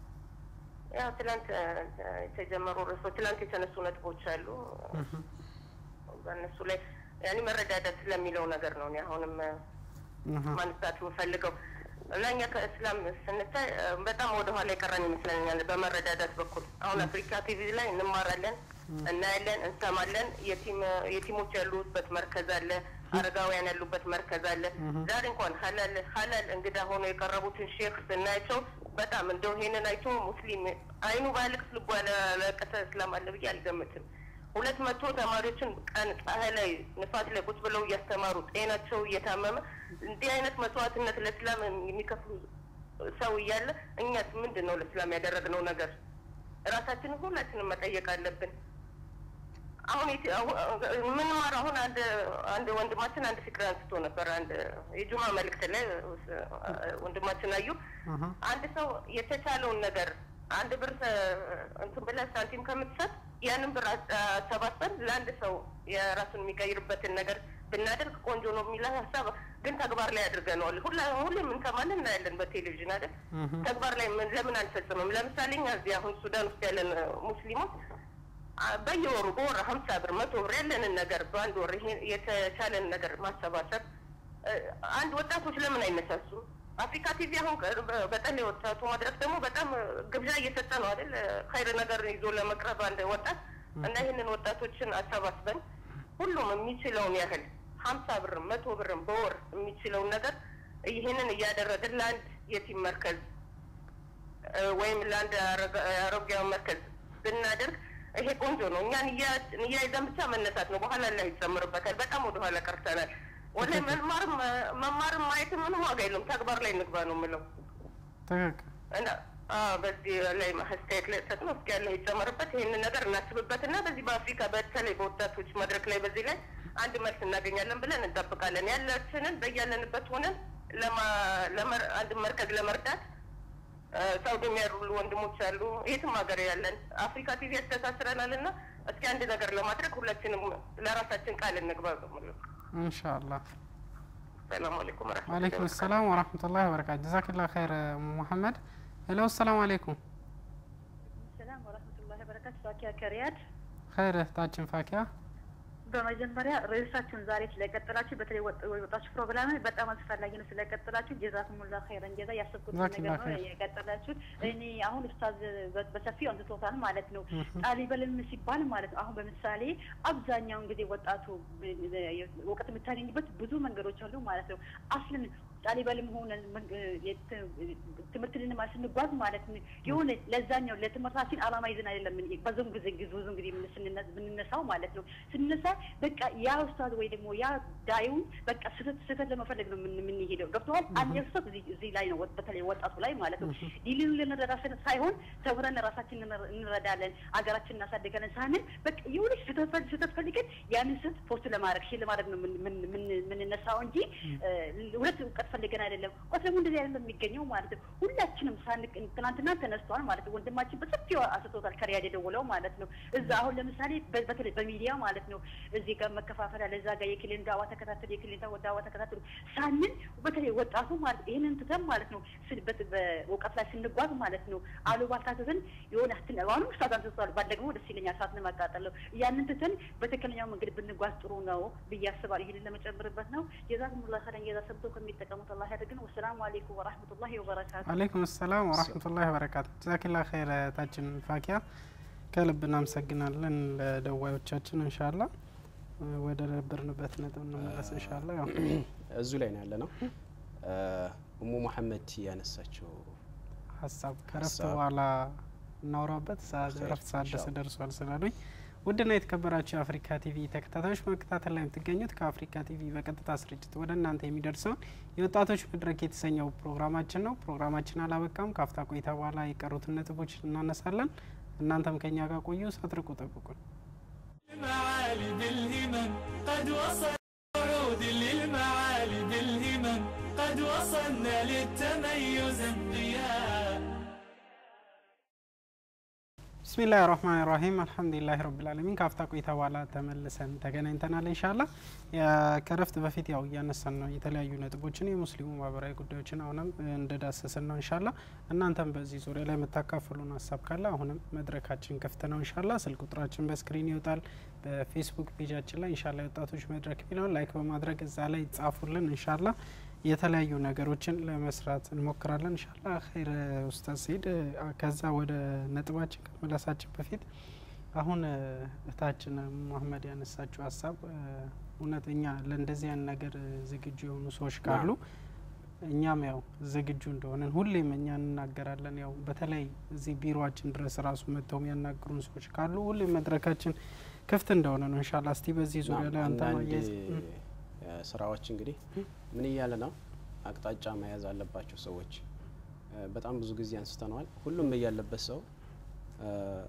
ያው ትላንት እ፣ የተጀመሩ ርዕሶች ትላንት የተነሱ ነጥቦች አሉ። በእነሱ ላይ ያኔ መረዳዳት ስለሚለው ነገር ነው እኔ አሁንም እ፣ እህ፣ ማንሳት የምፈልገው እና እኛ ከእስላም ስንታይ እ፣ በጣም ወደኋላ የቀረን ይመስለኛል በመረዳዳት በኩል። አሁን አፍሪካ ቲቪ ላይ እንማራለን፣ እናያለን፣ እንሰማለን። የቲም የቲሞች ያሉበት መርከዝ አለ፣ አረጋውያን ያሉበት መርከዝ አለ። ዛሬ እንኳን ሀላል ሀላል እንግዳ ሆኖ የቀረቡትን ሼክ ስናያቸው በጣም እንደው ይሄንን አይቶ ሙስሊም አይኑ ባያለቅስ ልቡ ያላለቀሰ እስላም አለ ብዬ አልገምትም። ሁለት መቶ ተማሪዎችን ቀን ፀሐይ ላይ ንፋስ ላይ ቁጭ ብለው እያስተማሩ ጤናቸው እየታመመ እንዲህ አይነት መስዋዕትነት ለእስላም የሚከፍሉ ሰው እያለ እኛስ ምንድን ነው ለእስላም ያደረግነው ነገር? ራሳችንን ሁላችንም መጠየቅ አለብን። አሁን የት- አሁ- የምንማር አሁን አንድ አንድ ወንድማችን አንድ ፍቅር አንስቶ ነበር። አንድ የጁማ መልእክት ላይ እ፣ ወንድማችን አዩ አሀ፣ አንድ ሰው የተቻለውን ነገር አንድ ብር እ፣ እንትን ብለህ ሳንቲም ከምትሰጥ ያንን ብር አስ- አሰባስበን ለአንድ ሰው የራሱን የሚቀይርበትን ነገር ብናደርግ ቆንጆ ነው የሚል ሀሳብ ግን ተግባር ላይ አድርገነዋል። ሁላ ሁሌም እንሰማለን እናያለን በቴሌቪዥን አይደል? እህ፣ ተግባር ላይ ምን ለምን አንፈጽምም? ለምሳሌ እኛ እዚህ አሁን ሱዳን ውስጥ ያለን እ፣ ሙስሊሞች አ፣ በየወሩ በወር ሀምሳ ብር መቶ ብር ያለንን ነገር በአንድ ወር ይሄ የተቻለን ነገር ማሰባሰብ እ፣ አንድ ወጣቶች ለምን አይነሳሱ? አፍሪካ ቲቪ አሁን ቅርብ በጠለይ ወጣቱ መድረክ ደግሞ በጣም እ፣ ግብዣ እየሰጠ ነው አይደል? ኸይር ነገር ይዞ ለመቅረብ አንድ ወጣት እና ይህንን ወጣቶችን አሰባስበን ሁሉም የሚችለውን ያህል ሀምሳ ብርም መቶ ብርም በወር የሚችለውን ነገር ይህንን እያደረግን ለአንድ የቲም መርከዝ እ፣ ወይም ለአንድ አረጋ- አሮጊያውን መርከዝ ብናደርግ ይሄ ቆንጆ ነው። እኛን እያ- እያይዘን ብቻ መነሳት ነው። በኋላ ላይ ይጨምርበታል። በጣም ወደኋላ ቀርተናል። ወላሂ መማርም መማርም ማየትም ምንም ዋጋ የለውም። ተግባር ላይ እንግባ ነው የምለው ትክክል እና አዎ፣ በዚህ ላይ አስተያየት ላይ ሰጥ ነው። እስኪ ያለው ይጨመርበት። ይህንን ነገር እናስብበት እና በዚህ በአፍሪካ በተለይ በወጣቶች መድረክ ላይ በዚህ ላይ አንድ መልስ እናገኛለን ብለን እንጠብቃለን። ያላችንን በያለንበት ሆነን ለማ- ለመር- አንድ መርከዝ ለመርዳት እ፣ ሳውዲም ያሉ ወንድሞች አሉ፣ የትም ሀገር ያለን አፍሪካ ቲቪ ያስተሳስረናል እና እስኪ አንድ ነገር ለማድረግ ሁላችንም ለራሳችን ቃል እንግባ ነው የምለው። ኢንሻአላህ። ሰላም አለይኩም ወረሕመቱላሂ ወአለይኩም ወበረካቱህ። ሰላም ወራህመቱላሂ ወበረካቱ። ጀዛኪላ ኸይር ሙሐመድ። ሄሎ ሰላም አለይኩም። ሰላም ወረህመቱላሂ ወበረካቱ። ፋኪያ ከሪያድ። ኸይር እህታችን ፋኪያ በመጀመሪያ ርዕሳችሁን ዛሬ ስለቀጠላችሁ በተለይ ወጥ- ወጣቶች ፕሮግራም በጣም አስፈላጊ ነው ስለቀጠላችሁ ጀዛኩሙላ ኸይረን ጀዛ ያሰብኩት ጀዛኪላ ነገር ነው ኸይር። የቀጠላችሁት። እኔ አሁን ኡስታዝ በ- በሰፊው አንስቶታል ማለት ነው። ጣሊበልም ሲባል ማለት ነው አሁን በምሳሌ አብዛኛውን ጊዜ ወጣቱ ብ- ብ- እውቀት የምታገኝበት ብዙ መንገዶች አሉ ማለት ነው። አስልን ጣሊበልም ሆነ ትምህርት ልንማር ስንጓዝ ማለት ነው የሆነ ለዛኛው ለትምህርታችን አላማ ይዘን አይደለም ምን- ብዙም ጊዜ ጊዜ ብዙም ጊዜ ምን- ስንነ- ብንነሳው ማለት ነው ስንነሳ በቃ ያ ኡስታዝ ወይ ደግሞ ያ ዳዩን በቃ ስህተት ስህተት ለመፈለግ ነው የምን- የምንሄደው ገብተዋል። አንድ ስህተት እዚህ እዚህ ላይ ነው ወ- በተለይ ወጣቱ ላይ ማለት ነው ሊልን ልንረዳ ስን- ሳይሆን ተምረን ራሳችን እንረ- እንረዳለን አገራችን እናሳድጋለን ሳንል በቃ የሆነ ስህተት ፈል- ስህተት ፈልገን ያንን ስህተት ፖስት ለማድረግ ሺ ለማድረግ ነው ምን- ምን- ምን- የምንነሳው እንጂ እ፣ ሁለት እውቀት ፈልገን አይደለም። እውቀት ደግሞ እንደዚህ አይደለም የሚገኘው ማለት ነው። ሁላችንም ሳንቅ ትናንትና ተነስተዋል ማለት ነው። ወንድማችን በሰፊው አስቶታል ከሪያድ የደወለው ማለት ነው። እዛ አሁን ለምሳሌ በ- በተለይ በሚዲያ ማለት ነው እዚህ ጋር መከፋፈል አለ፣ እዛ ጋር የክልል ዳዋ ተከታተሉ፣ የክልል ዳዋ ተከታተሉ ሳንን በተለይ ወጣቱ ማለት ይህንን ትተን ማለት ነው ስል- በት- በእውቀት ላይ ስንጓዝ ማለት ነው አሉባልታ ትተን የሆነ ትን አሁንም ስታት አንስቷል ባደግሞ ደስ ይለኛል ሰዓት ለማቃጠል ነው ያንን ትተን በትክክለኛው መንገድ ብንጓዝ ጥሩ ነው ብዬ አስባለሁ። ይህንን ለመጨመርበት ነው። ጀዛኩሙላ ኸይረን ጀዛ ሰብቶ ከሚጠቀሙት አላህ ያደርግን። ወሰላሙ አሌይኩም ወራህመቱላሂ ወበረካቱ። አለይኩም ሰላም ወራህመቱላሂ ወበረካቱ። ጀዛኪላ ኸይር እህታችን ፋኪያ ከልብ እናመሰግናለን ለደዋዮቻችን። እንሻላ ወደ ነበርንበት ነጥብ እንመለስ እንሻላ። ያው እዙ ላይ ነው ያለ ነው። እሙ መሐመድ ያነሳቸው ሀሳብ ከረፍት ሀሳብ በኋላ እናውራበት ሰዓት ኸይር፣ ረፍት ሰዓት ደስ ኢንሻአላህ። ደርሷል ስላሉኝ ውድና የተከበራችሁ የአፍሪካ ቲቪ ተከታታዮች በመከታተል ላይ የምትገኙት ከአፍሪካ ቲቪ በቀጥታ ስርጭት ወደ እናንተ የሚደርሰውን የወጣቶች መድረክ የተሰኘው ፕሮግራማችን ነው። ፕሮግራማችን አላበቃም። ከአፍታ ቆይታ በኋላ የቀሩትን ነጥቦች እናነሳለን። እናንተም ከኛ ጋር ቆዩ፣ ሳትርቁ ጠብቁን። المعالي بالهمم قد وصل صعود للمعالي بالهمم قد وصلنا للتميز انقياد ብስሚላህ ራህማን ራሂም አልሐምዱሊላህ ረብልዓለሚን ከአፍታ ቆይታ በኋላ ተመልሰን ተገናኝተናል። እንሻላ ከረፍት በፊት ያው እያነሳን ነው የተለያዩ ነጥቦችን የሙስሊሙ ማህበራዊ ጉዳዮችን አሁንም እንደዳሰስን ነው። እንሻላ እናንተም በዚህ ዙሪያ ላይ የምታካፍሉን ሀሳብ ካለ አሁንም መድረካችን ክፍት ነው። እንሻላ ስልክ ቁጥራችን በስክሪን ይወጣል። በፌስቡክ ፔጃችን ላይ እንሻላ የወጣቶች መድረክ የሚለውን ላይክ በማድረግ እዛ ላይ ጻፉልን። እንሻላ የተለያዩ ነገሮችን ለመስራት እንሞክራለን። እንሻላ ኸይር ኡስታዝ ሰይድ አ፣ ከዛ ወደ ነጥባችን ከመለሳችን በፊት አሁን እ፣ እህታችን መሀመድ ያነሳችው ሀሳብ እ፣ እውነተኛ ለእንደዚህ አይነት ነገር እ፣ ዝግጁ የሆኑ ሰዎች ካሉ እኛም ያው ዝግጁ እንደሆነን ሁሌም እኛ እንናገራለን። ያው በተለይ እዚህ ቢሮችን ድረስ ራሱ መጥተው የሚያናግሩን ሰዎች ካሉ ሁሌም መድረካችን ክፍት እንደሆነ ነው። እንሻላ እስቲ በዚህ ዙሪያ ላይ አንተ አንዳንድ ማያይዝ እ፣ እ፣ ስራዎች እንግዲህ ምን እያለ ነው አቅጣጫ መያዝ አለባቸው ሰዎች እ፣ በጣም ብዙ ጊዜ አንስተነዋል። ሁሉም ያለበት ሰው እ፣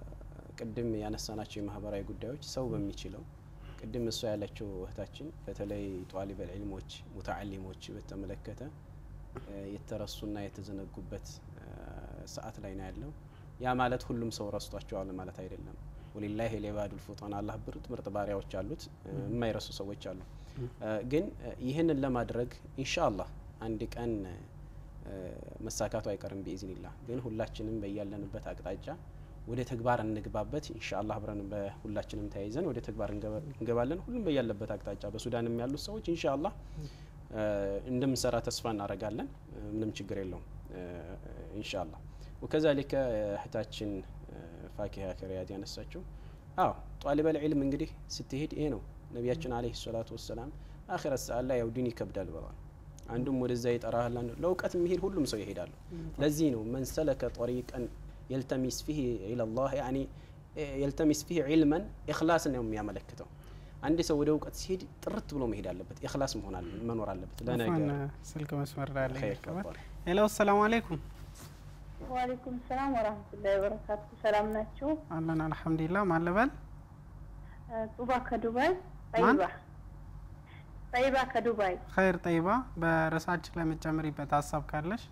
ቅድም ያነሳናቸው የማህበራዊ ጉዳዮች ሰው በሚችለው ቅድም እሷ ያለችው እህታችን በተለይ ጧሊበል ዒልሞች ሙተዓሊሞች በተመለከተ እ፣ የተረሱና የተዘነጉበት እ፣ ሰዓት ላይ ነው ያለው። ያ ማለት ሁሉም ሰው ረስቷቸዋል ማለት አይደለም። ወሊላሂ ሊባዱል ፉጣን አላህ ምርጥ ምርጥ ባሪያዎች አሉት፣ እ፣ የማይረሱ ሰዎች አሉ። እ፣ ግን እ፣ ይህንን ለማድረግ ኢንሻአላህ አንድ ቀን እ፣ መሳካቱ አይቀርም ቢኢዝኒላህ። ግን ሁላችንም በያለንበት አቅጣጫ ወደ ተግባር እንግባበት ኢንሻአላህ። አብረን በሁላችንም ተያይዘን ወደ ተግባር እንገባ- እንገባለን። ሁሉም በያለበት አቅጣጫ በሱዳንም ያሉት ሰዎች ኢንሻአላህ እ፣ እንደምንሰራ ተስፋ እናደርጋለን። እ፣ ምንም ችግር የለውም እ፣ ኢንሻአላህ። ወከዛሊከ እህታችን እ፣ ፋኪሀ ከሪያድ ያነሳችው አዎ ጧሊበል ዒልም እንግዲህ ስትሄድ ይሄ ነው ነቢያችን አለይሂ ሰላቱ ወሰላም አኺረት ሰዓት ላይ ያው ዲን ይከብዳል ብለዋል። አንዱም ወደዛ ይጠራሃል፣ አንዱ ለእውቀት የሚሄድ ሁሉም ሰው ይሄዳሉ። ለዚህ ነው መን ሰለከ ጠሪቀን የልተሚስ ፊህ ኢለላህ ያኒ የልተሚስ ፊህ ዒልመን ኢኽላስ ነው የሚያመለክተው። አንድ ሰው ወደ እውቀት ሲሄድ ጥርት ብሎ መሄድ አለበት፣ ኢኽላስ መሆን አለ- መኖር አለበት ለነገር አፍዋን ስልክ መስመር ላይ ያለ ኸይር ይቀበል። ተፈضل። ሄሎ ሰላም አለይኩም ዋሌኩም ሰላም ወራህመቱላሂ ወበረካቱ። ሰላም ናችሁ? አለን አልሐምዱሊላህ። ማን ልበል? ጡባ ከዱባይ ማን? ጠይባ ጠይባ ከዱባይ ኸይር ጠይባ። በርዕሳችን ላይ የምትጨምሪበት ሀሳብ ካለሽ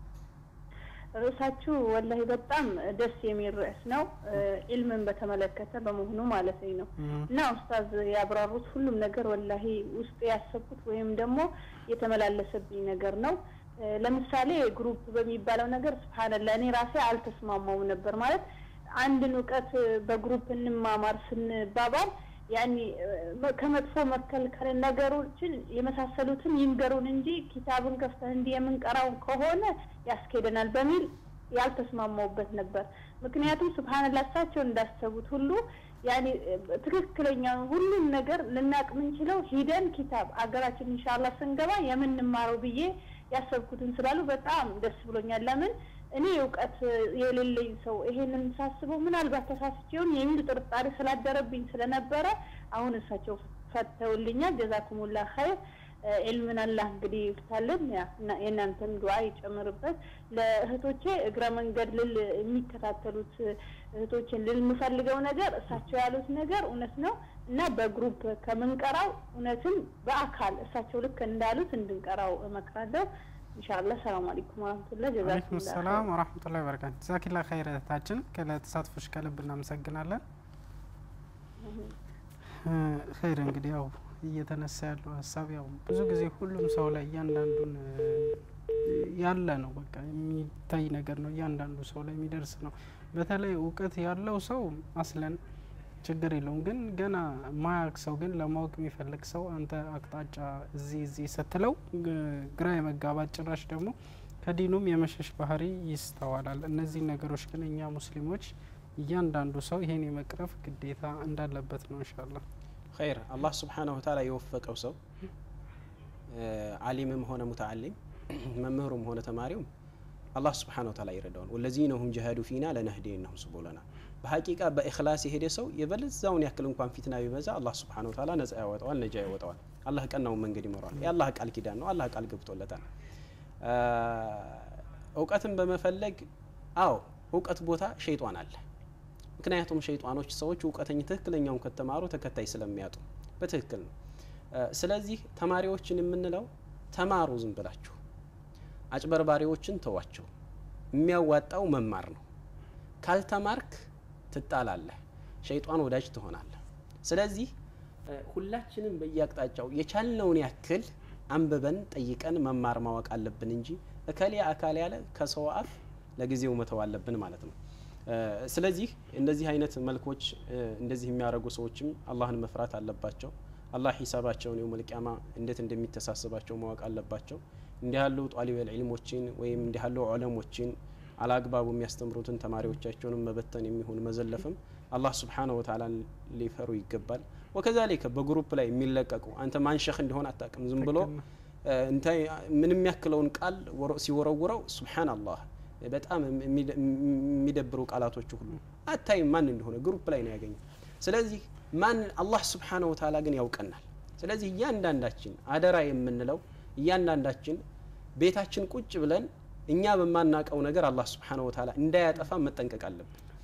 ርዕሳችሁ ወላሂ በጣም ደስ የሚል ርዕስ ነው። ኢልምን በተመለከተ በመሆኑ ማለት ነው እና ኡስታዝ ያብራሩት ሁሉም ነገር ወላሂ ውስጥ ያሰብኩት ወይም ደግሞ የተመላለሰብኝ ነገር ነው። እ፣ ለምሳሌ ግሩፕ በሚባለው ነገር ስብሓንላ እኔ ራሴ አልተስማማውም ነበር ማለት አንድን እውቀት በግሩፕ እንማማር ስንባባል ያኒ እ፣ ከመጥፎ መከልከል ነገሮችን የመሳሰሉትን ይንገሩን እንጂ ኪታብን ከፍተን እንዲህ የምንቀራው ከሆነ ያስኬደናል በሚል ያልተስማማውበት ነበር። ምክንያቱም ስብሓንላ እሳቸው እንዳሰቡት ሁሉ ያኔ እ፣ ትክክለኛውን ሁሉም ነገር ልናቅ የምንችለው ሂደን ኪታብ አገራችን ኢንሻአላህ ስንገባ የምንማረው ብዬ ያሰብኩትን ስላሉ በጣም ደስ ብሎኛል። ለምን እኔ እውቀት የሌለኝ ሰው ይሄንን ሳስበው ምናልባት ተሳስቼውን የሚል ጥርጣሬ ስላደረብኝ ስለነበረ አሁን እሳቸው ፈተውልኛል። ጀዛኩሙላ ኸይር። ኢልምን አላህ እንግዲህ ይፍታልን፣ ያ እና የእናንተን ዱዓ ይጨምርበት። ለእህቶቼ እግረ መንገድ ልል የሚከታተሉት እህቶችን ልል የምፈልገው ነገር እሳቸው ያሉት ነገር እውነት ነው እና በግሩፕ ከምንቀራው እውነትም በአካል እሳቸው ልክ እንዳሉት እንድንቀራው እመክራለሁ። ኢንሻአላህ ሰላም አለይኩም ወራህመቱላህ አለይኩም ጀዛኩሙላህ ሰላም ወራህመቱላሂ ወበረካቱ። ጀዛኪላ ኸይር እህታችን፣ ለተሳትፎሽ ከልብ እናመሰግናለን። እ፣ ኸይር እንግዲህ ያው እየተነሳ ያለው ሀሳብ ያው ብዙ ጊዜ ሁሉም ሰው ላይ እያንዳንዱን እ፣ ያለ ነው በቃ የሚታይ ነገር ነው። እያንዳንዱ ሰው ላይ የሚደርስ ነው። በተለይ እውቀት ያለው ሰው አስለን ችግር የለውም። ግን ገና ማያቅ ሰው ግን ለማወቅ የሚፈልግ ሰው አንተ አቅጣጫ እዚህ እዚህ ስትለው ግ- ግራ የመጋባት ጭራሽ ደግሞ ከዲኑም የመሸሽ ባህሪ ይስተዋላል። እነዚህ ነገሮች ግን እኛ ሙስሊሞች እያንዳንዱ ሰው ይሄን የመቅረፍ ግዴታ እንዳለበት ነው ኢንሻአላህ። ኸይር አላህ ስብሓነሁ ወተዓላ የወፈቀው ሰው እ፣ አሊምም ሆነ ሙተዓሊም መምህሩም ሆነ ተማሪውም አላህ ስብሓነሁ ወተዓላ ይረዳዋል። ወለዚነ ሁም ጀሃዱ ፊና ለነህዲየነሁም ሱቡለና በሀቂቃ በኢኽላስ የሄደ ሰው የበለዛውን ያክል እንኳን ፊትና ቢበዛ አላህ ስብሓነሁ ወተዓላ ነጻ ያወጣዋል፣ ነጃ ያወጣዋል። አላህ ቀናውን መንገድ ይመራዋል። የአላህ ቃል ኪዳን ነው። አላህ ቃል ገብቶለታል። እ፣ እውቀትን በመፈለግ አዎ እውቀት ቦታ ሸይጧን አለ። ምክንያቱም ሸይጣኖች ሰዎች እውቀተኝ ትክክለኛውን ከተማሩ ተከታይ ስለሚያጡ በትክክል ነው። እ፣ ስለዚህ ተማሪዎችን የምንለው ተማሩ፣ ዝም ብላችሁ አጭበርባሪዎችን ተዋቸው። የሚያዋጣው መማር ነው። ካልተማርክ ትጣላለህ፣ ሸይጣን ወዳጅ ትሆናለህ። ስለዚህ እ፣ ሁላችንም በየአቅጣጫው የቻልነውን ያክል አንብበን ጠይቀን መማር ማወቅ አለብን እንጂ እከሌ አካል ያለ ከሰው አፍ ለጊዜው መተው አለብን ማለት ነው። እ፣ ስለዚህ እንደዚህ አይነት መልኮች እ፣ እንደዚህ የሚያደርጉ ሰዎችም አላህን መፍራት አለባቸው። አላህ ሂሳባቸውን የውመል ቂያማ እንዴት እንደሚተሳስባቸው ማወቅ አለባቸው። እንዲህ ያሉ ጧሊበል ዒልሞችን ወይም እንዲህ ያሉ ዑለሞችን አላግባቡ የሚያስተምሩትን ተማሪዎቻቸውንም መበተን የሚሆን መዘለፍም አላህ ስብሓነሁ ወተዓላ ሊፈሩ ይገባል። ወከዛሊከ በግሩፕ ላይ የሚለቀቁ አንተ ማን ሸህ እንደሆነ አታውቅም። ዝም ብሎ እ፣ እንታይ ምንም ያክለውን ቃል ወረ- ሲወረውረው ሱብሓነላህ በጣም የሚደ- የሚደብሩ ቃላቶቹ ሁሉ አታይም ማን እንደሆነ ግሩፕ ላይ ነው ያገኘው። ስለዚህ ማን አላህ ስብሓነሁ ወተዓላ ግን ያውቀናል። ስለዚህ እያንዳንዳችን አደራ የምንለው እያንዳንዳችን ቤታችን ቁጭ ብለን እኛ በማናቀው ነገር አላህ ስብሓነሁ ወተዓላ እንዳያጠፋ መጠንቀቅ አለብን።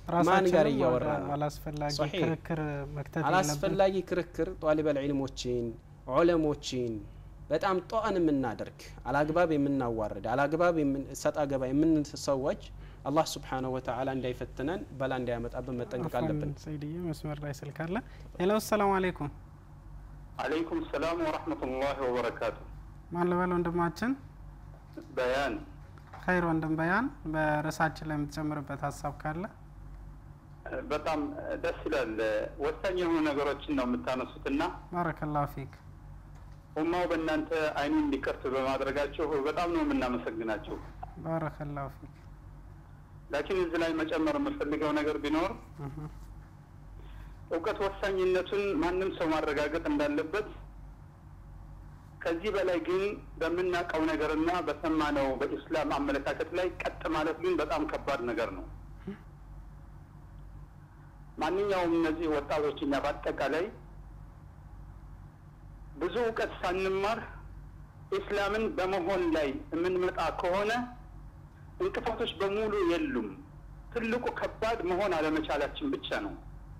ማን ጋር ራሳችንም እያወራ ወደ ነው? አላስፈላጊ ሶሒህ። ክርክር መክተት የለብን። አላስፈላጊ ክርክር ጧሊበል ዒልሞችን ዑለሞችን በጣም ጧን የምናደርግ አላግባብ የምናዋርድ አላግባብ የምን- ሰጣ ገባ የምንሰዎች አላህ ስብሓነሁ ወተዓላ እንዳይፈትነን በላ እንዳያመጣብን መጠንቀቅ አፍዋን አለብን። ሰይድዬ መስመር ላይ ስልክ አለ። ሄሎ ሰላም አለይኩም። አለይኩም ሰላም ወረህመቱላሂ ወበረካቱ። ማን ልበል ወንድማችን? በያን ኸይር ወንድም በያን በርዕሳችን ላይ የምትጨምርበት ሀሳብ ካለ በጣም ደስ ይላል። ወሳኝ የሆኑ ነገሮችን ነው የምታነሱትና ባረከላሁ ፊክ። ኡማው በእናንተ አይኑን እንዲከፍት በማድረጋቸው በጣም ነው የምናመሰግናቸው። ባረከላሁ ፊክ። ላኪን እዚህ ላይ መጨመር የምፈልገው ነገር ቢኖር እህ፣ እውቀት ወሳኝነቱን ማንም ሰው ማረጋገጥ እንዳለበት ከዚህ በላይ ግን በምናውቀው ነገርና በሰማነው በኢስላም አመለካከት ላይ ቀጥ ማለት ግን በጣም ከባድ ነገር ነው። ማንኛውም እነዚህ ወጣቶች እኛ በአጠቃላይ ብዙ እውቀት ሳንማር ኢስላምን በመሆን ላይ የምንመጣ ከሆነ እንቅፋቶች በሙሉ የሉም። ትልቁ ከባድ መሆን አለመቻላችን ብቻ ነው።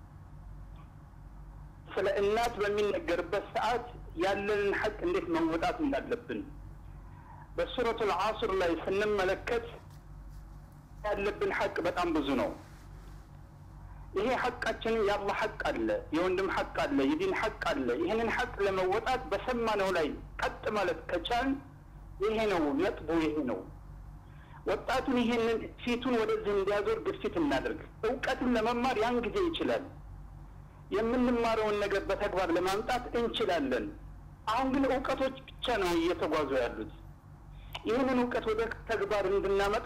ስለ እናት በሚነገርበት ሰዓት ያለንን ሐቅ እንዴት መወጣት እንዳለብን በሱረቱል ዓስር ላይ ስንመለከት ያለብን ሐቅ በጣም ብዙ ነው። ይሄ ሐቃችንን የአላህ ሐቅ አለ፣ የወንድም ሐቅ አለ፣ የዲን ሐቅ አለ። ይህንን ሐቅ ለመወጣት በሰማነው ላይ ቀጥ ማለት ከቻልን ይሄ ነው ነጥቡ፣ ይሄ ነው። ወጣቱን ይሄንን ፊቱን ወደዚህ እንዲያዞር ግፊት እናድርግ። እውቀትን ለመማር ያን ጊዜ ይችላል። የምንማረውን ነገር በተግባር ለማምጣት እንችላለን። አሁን ግን እውቀቶች ብቻ ነው እየተጓዙ ያሉት። ይህንን እውቀት ወደ ተግባር እንድናመጣ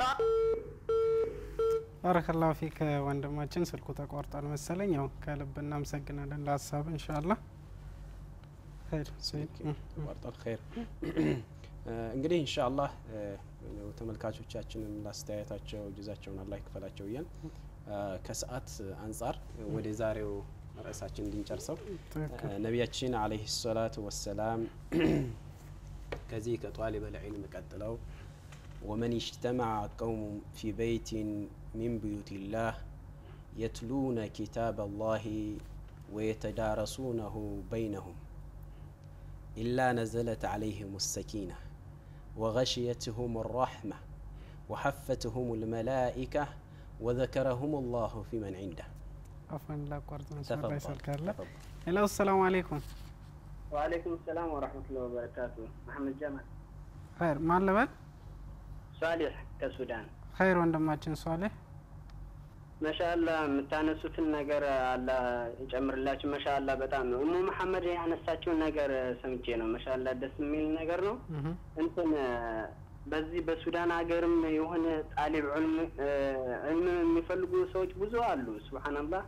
ባረከላሁ ፊክ ወንድማችን። ስልኩ ተቋርጧል መሰለኝ። ያው ከልብ እናመሰግናለን ለሀሳብ ኢንሻአላህ። ኸይር ሰይድ። እህ፣ ተቋርጧል። ኸይር እንግዲህ ኢንሻአላህ ተመልካቾቻችንም ላስተያየታቸው ጅዛቸውን አላህ ይክፈላቸው እያል ከሰዓት አንጻር ወደ ዛሬው ርዕሳችን እንድንጨርሰው ትክክል። ነቢያችን አለይሂ ሰላቱ ወሰላም ከዚህ ከጧሊበል ዒልም ቀጥለው ወመን እጅተመዐ ቀውሙ ፊ በይቲን ሚን ቡዩቲላህ የትሉነ ኪታብ አላህ ወየተዳረሱነሁ በይነሁም ኢላ ነዘለት ዓለይህም ሰኪና ወገሽየትሁም ራሕማ ወሐፈትሁም ልመላኢካ ወዘከረሁም ላሁ ፊ መን ዒንደህ አፍዋን ላቋርጥ መስመር ላይ ስልክ አለ። ተፈضل ሄሎ ሰላም አለይኩም። ወአለይኩም ሰላም ወረህመቱላሂ ወበረካቱ። መሐመድ ጀማል ኸይር ማን ልበል? ሷሊሕ ከሱዳን። ኸይር ወንድማችን ሷሌህ መሻአላ የምታነሱትን ነገር አላ ይጨምርላችሁ። መሻአላ በጣም ነው። እሙ መሐመድ ያነሳችውን ነገር ሰምቼ ነው። መሻአላ ደስ የሚል ነገር ነው። እህ፣ እንትን በዚህ በሱዳን ሀገርም የሆነ ጣሊብ ዑልም ዕልም የሚፈልጉ ሰዎች ብዙ አሉ። ሱብሓነላህ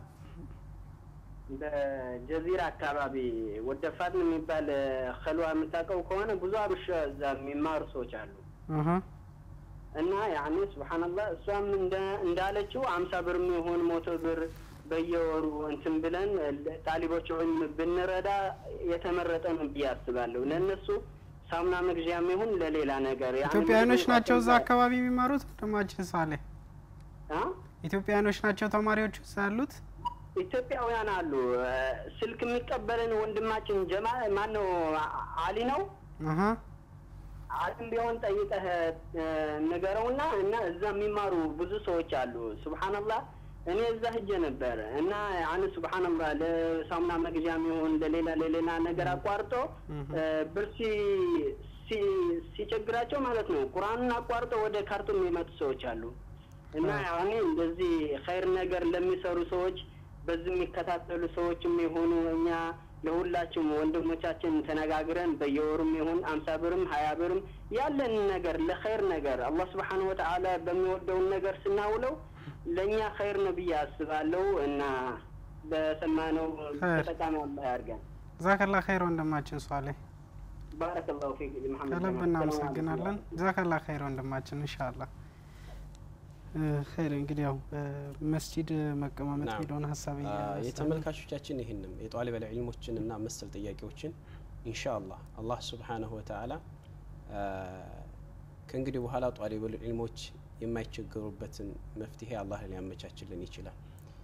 በጀዚራ አካባቢ ወደፋት የሚባል ከልዋ የምታውቀው ከሆነ ብዙ አብሽ እዛ የሚማሩ ሰዎች አሉ። እህ፣ እና ያኔ ሱብሓነላህ እሷም እንደ- እንዳለችው አምሳ ብር የሚሆን ሞቶ ብር በየወሩ እንትን ብለን ጣሊቦች ዑልም ብንረዳ የተመረጠ ነው ብዬ አስባለሁ። ለእነሱ ሳሙና መግዣም ይሁን ለሌላ ነገር ያኔ ኢትዮጵያውያኖች ምግብ ናቸው እዛ እንኳን አካባቢ የሚማሩት ወንድማችን ሳሌህ? አ? ኢትዮጵያውያኖች ናቸው ተማሪዎቹ እዛ ያሉት? ኢትዮጵያውያን አሉ። እ፣ ስልክ የሚቀበልን ወንድማችን ጀማ ማን ነው? አሊ ነው። እህ፣ አሊም ቢሆን ጠይቀህ እ፣ ንገረውና እና እዛ የሚማሩ ብዙ ሰዎች አሉ። ሱብሓነላህ እኔ እዛ ሂጄ ነበር እና ያን ሱብሓነላህ ለሳሙና መግዣም ይሁን ለሌላ ለሌላ ነገር አቋርጦ እ፣ ብር ሲ- ሲ- ሲቸግራቸው ማለት ነው ቁርአንን አቋርጦ ወደ ካርቱም የሚመጡ ሰዎች አሉ። እና ያኔ እንደዚህ ኸይር ነገር ለሚሰሩ ሰዎች በዚህ የሚከታተሉ ሰዎችም የሆኑ እኛ ለሁላችሁም ወንድሞቻችን ተነጋግረን በየወሩም ይሁን አምሳ ብርም ሀያ ብርም ያለን ነገር ለኸይር ነገር አላህ ስብሓነሁ ወተዓላ በሚወደውን ነገር ስናውለው ለእኛ ኸይር ነው ብዬ አስባለሁ እና በሰማነው ኸይር። ተጠቃሚ አላህ ያድርገን። ዛከላ ኸይር ወንድማችን ሷሌህ ባረከላሁ ፊክ መሐመድ ከልብ ጀማል። እናመሰግናለን። ዛከላ ኸይር ወንድማችን ኢንሻአላህ። እ፣ ኸይር እንግዲህ ያው መስጂድ መቀማመጥ ናም። የሚለውን ሀሳብ አ፣ እያነሳን ነው። የተመልካቾቻችን ይህንም የጧሊበል ዒልሞችን እና መሰል ጥያቄዎችን ኢንሻአላህ አላህ ሱብሓነሁ ወተዓላ አ፣ ከእንግዲህ በኋላ ጧሊበል ዒልሞች የማይቸገሩበትን መፍትሄ አላህ ሊያመቻችልን ይችላል።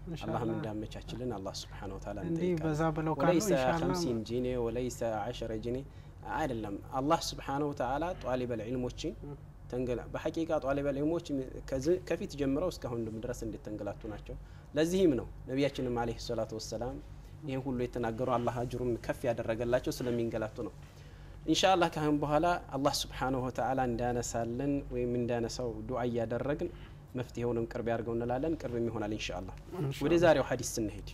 አላህም ኢንሻአላህ እንዳመቻችልን አላህ ስብሓነ ወተዓላ እንዲህ እንጠይቃለን። በዛ ብለው ካሉ ወለይሰ ኢንሻአላህ ኸምሲን ጂኔ ወለይሰ አሸረ ጂኔ አይደለም። አላህ ስብሓነ ወተዓላ ጧሊበል ዒልሞችን ተንገላ በሐቂቃ ጧሊበል ዒልሞች ከዚ- ከፊት ጀምረው እስካሁን ድረስ እንድተንገላቱ ናቸው። ለዚህም ነው ነቢያችንም አለይሂ ሰላቱ ወሰላም ይህን ሁሉ የተናገሩ አላህ አጅሩን ከፍ ያደረገላቸው ስለሚንገላቱ ነው። ኢንሻአላህ ካሁን በኋላ አላህ ስብሓነሁ ወተዓላ እንዳነሳልን ወይም እንዳነሳው ዱዓ እያደረግን መፍትሄውንም ቅርብ ያድርገው እንላለን። ቅርብም ይሆናል ኢንሻአላህ። ወደ ዛሬው ሀዲስ ስንሄድ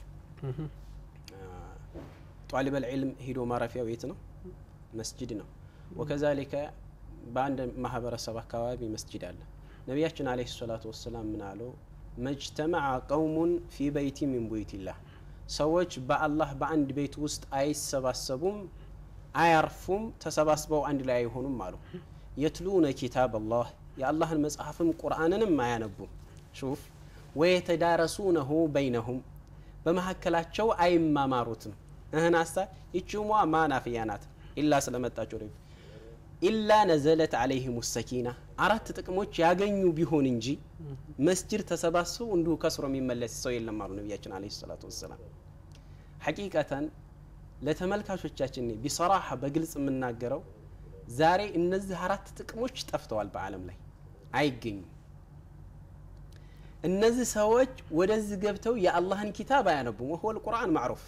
ጧሊበል ዒልም ሂዶ ማረፊያው የት ነው? መስጅድ ነው። ወከዛሊከ በአንድ ማህበረሰብ አካባቢ መስጅድ አለ። ነቢያችን አለይሂ ሰላቱ ወሰላም ምን አሉ? መጅተመዐ ቀውሙን ፊ በይቲ ሚን ቡዩቲላህ ሰዎች በአላህ በአንድ ቤት ውስጥ አይሰባሰቡም፣ አያርፉም፣ ተሰባስበው አንድ ላይ አይሆኑም አሉ። የትሉነ ኪታብ አላህ የአላህን መጽሐፍም ቁርአንንም አያነቡም። ሹፍ ወየተዳረሱነሁ በይነሁም በመካከላቸው አይማማሩትም። እህን አሳ ይችሟ ማናፍያ ናት ኢላ ስለመጣች ወደ ኢላ ነዘለት አለይህም ሰኪና አራት ጥቅሞች ያገኙ ቢሆን እንጂ መስጅድ ተሰባስበው እንዲሁ ከስሮ የሚመለስ ሰው የለም አሉ ነቢያችን አለይሂ ሰላቱ ወሰላም። ሐቂቀተን ለተመልካቾቻችን ቢሰራሐ በግልጽ የምናገረው ዛሬ እነዚህ አራት ጥቅሞች ጠፍተዋል፣ በዓለም ላይ አይገኙም። እነዚህ ሰዎች ወደዚህ ገብተው የአላህን ኪታብ አያነቡም። ወሁወ ልቁርአን ማዕሩፍ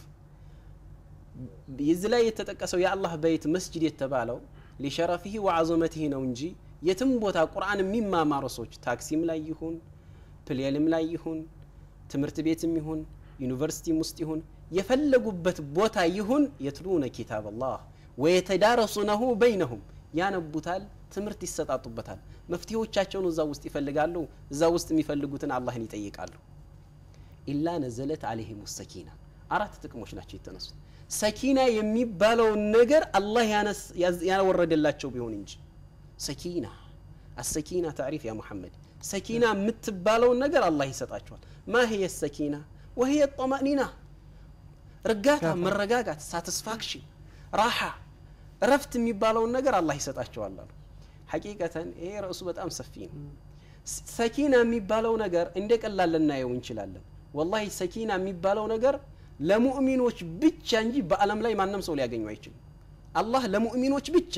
የዚህ ላይ የተጠቀሰው የአላህ በይት መስጅድ የተባለው ሊሸረፊህ ወዐዘመቲህ ነው እንጂ የትም ቦታ ቁርአን የሚማማሩ ሰዎች ታክሲም ላይ ይሁን ፕሌንም ላይ ይሁን ትምህርት ቤትም ይሁን ዩኒቨርሲቲም ውስጥ ይሁን የፈለጉበት ቦታ ይሁን የትሉነ ኪታብ አላህ ወየተዳረሱነሁ በይነሁም ያነቡታል፣ ትምህርት ይሰጣጡበታል፣ መፍትሄዎቻቸውን እዛ ውስጥ ይፈልጋሉ፣ እዛ ውስጥ የሚፈልጉትን አላህን ይጠይቃሉ። ኢላ ነዘለት አለይሂም ሰኪና አራት ጥቅሞች ናቸው የተነሱት። ሰኪና የሚባለውን ነገር አላህ ያነስ- ያዝ- ያወረደላቸው ቢሆን እንጂ ሰኪና አሰኪና ታሪፍ ያ ሙሐመድ ሰኪና የምትባለውን ነገር አላህ ይሰጣቸዋል። ማ ህየ ሰኪና ወህየ ጠማኒና እርጋታ፣ መረጋጋት፣ ሳቲስፋክሽን፣ ራሓ፣ እረፍት የሚባለውን ነገር አላህ ይሰጣቸዋል አሉ። ሐቂቀተን ይሄ ርዕሱ በጣም ሰፊ ነው። ስ- ሰኪና የሚባለው ነገር እንደ ቀላል ልናየው እንችላለን። ወላሂ ሰኪና የሚባለው ነገር ለሙእሚኖች ብቻ እንጂ በዓለም ላይ ማንም ሰው ሊያገኙ አይችልም። አላህ ለሙእሚኖች ብቻ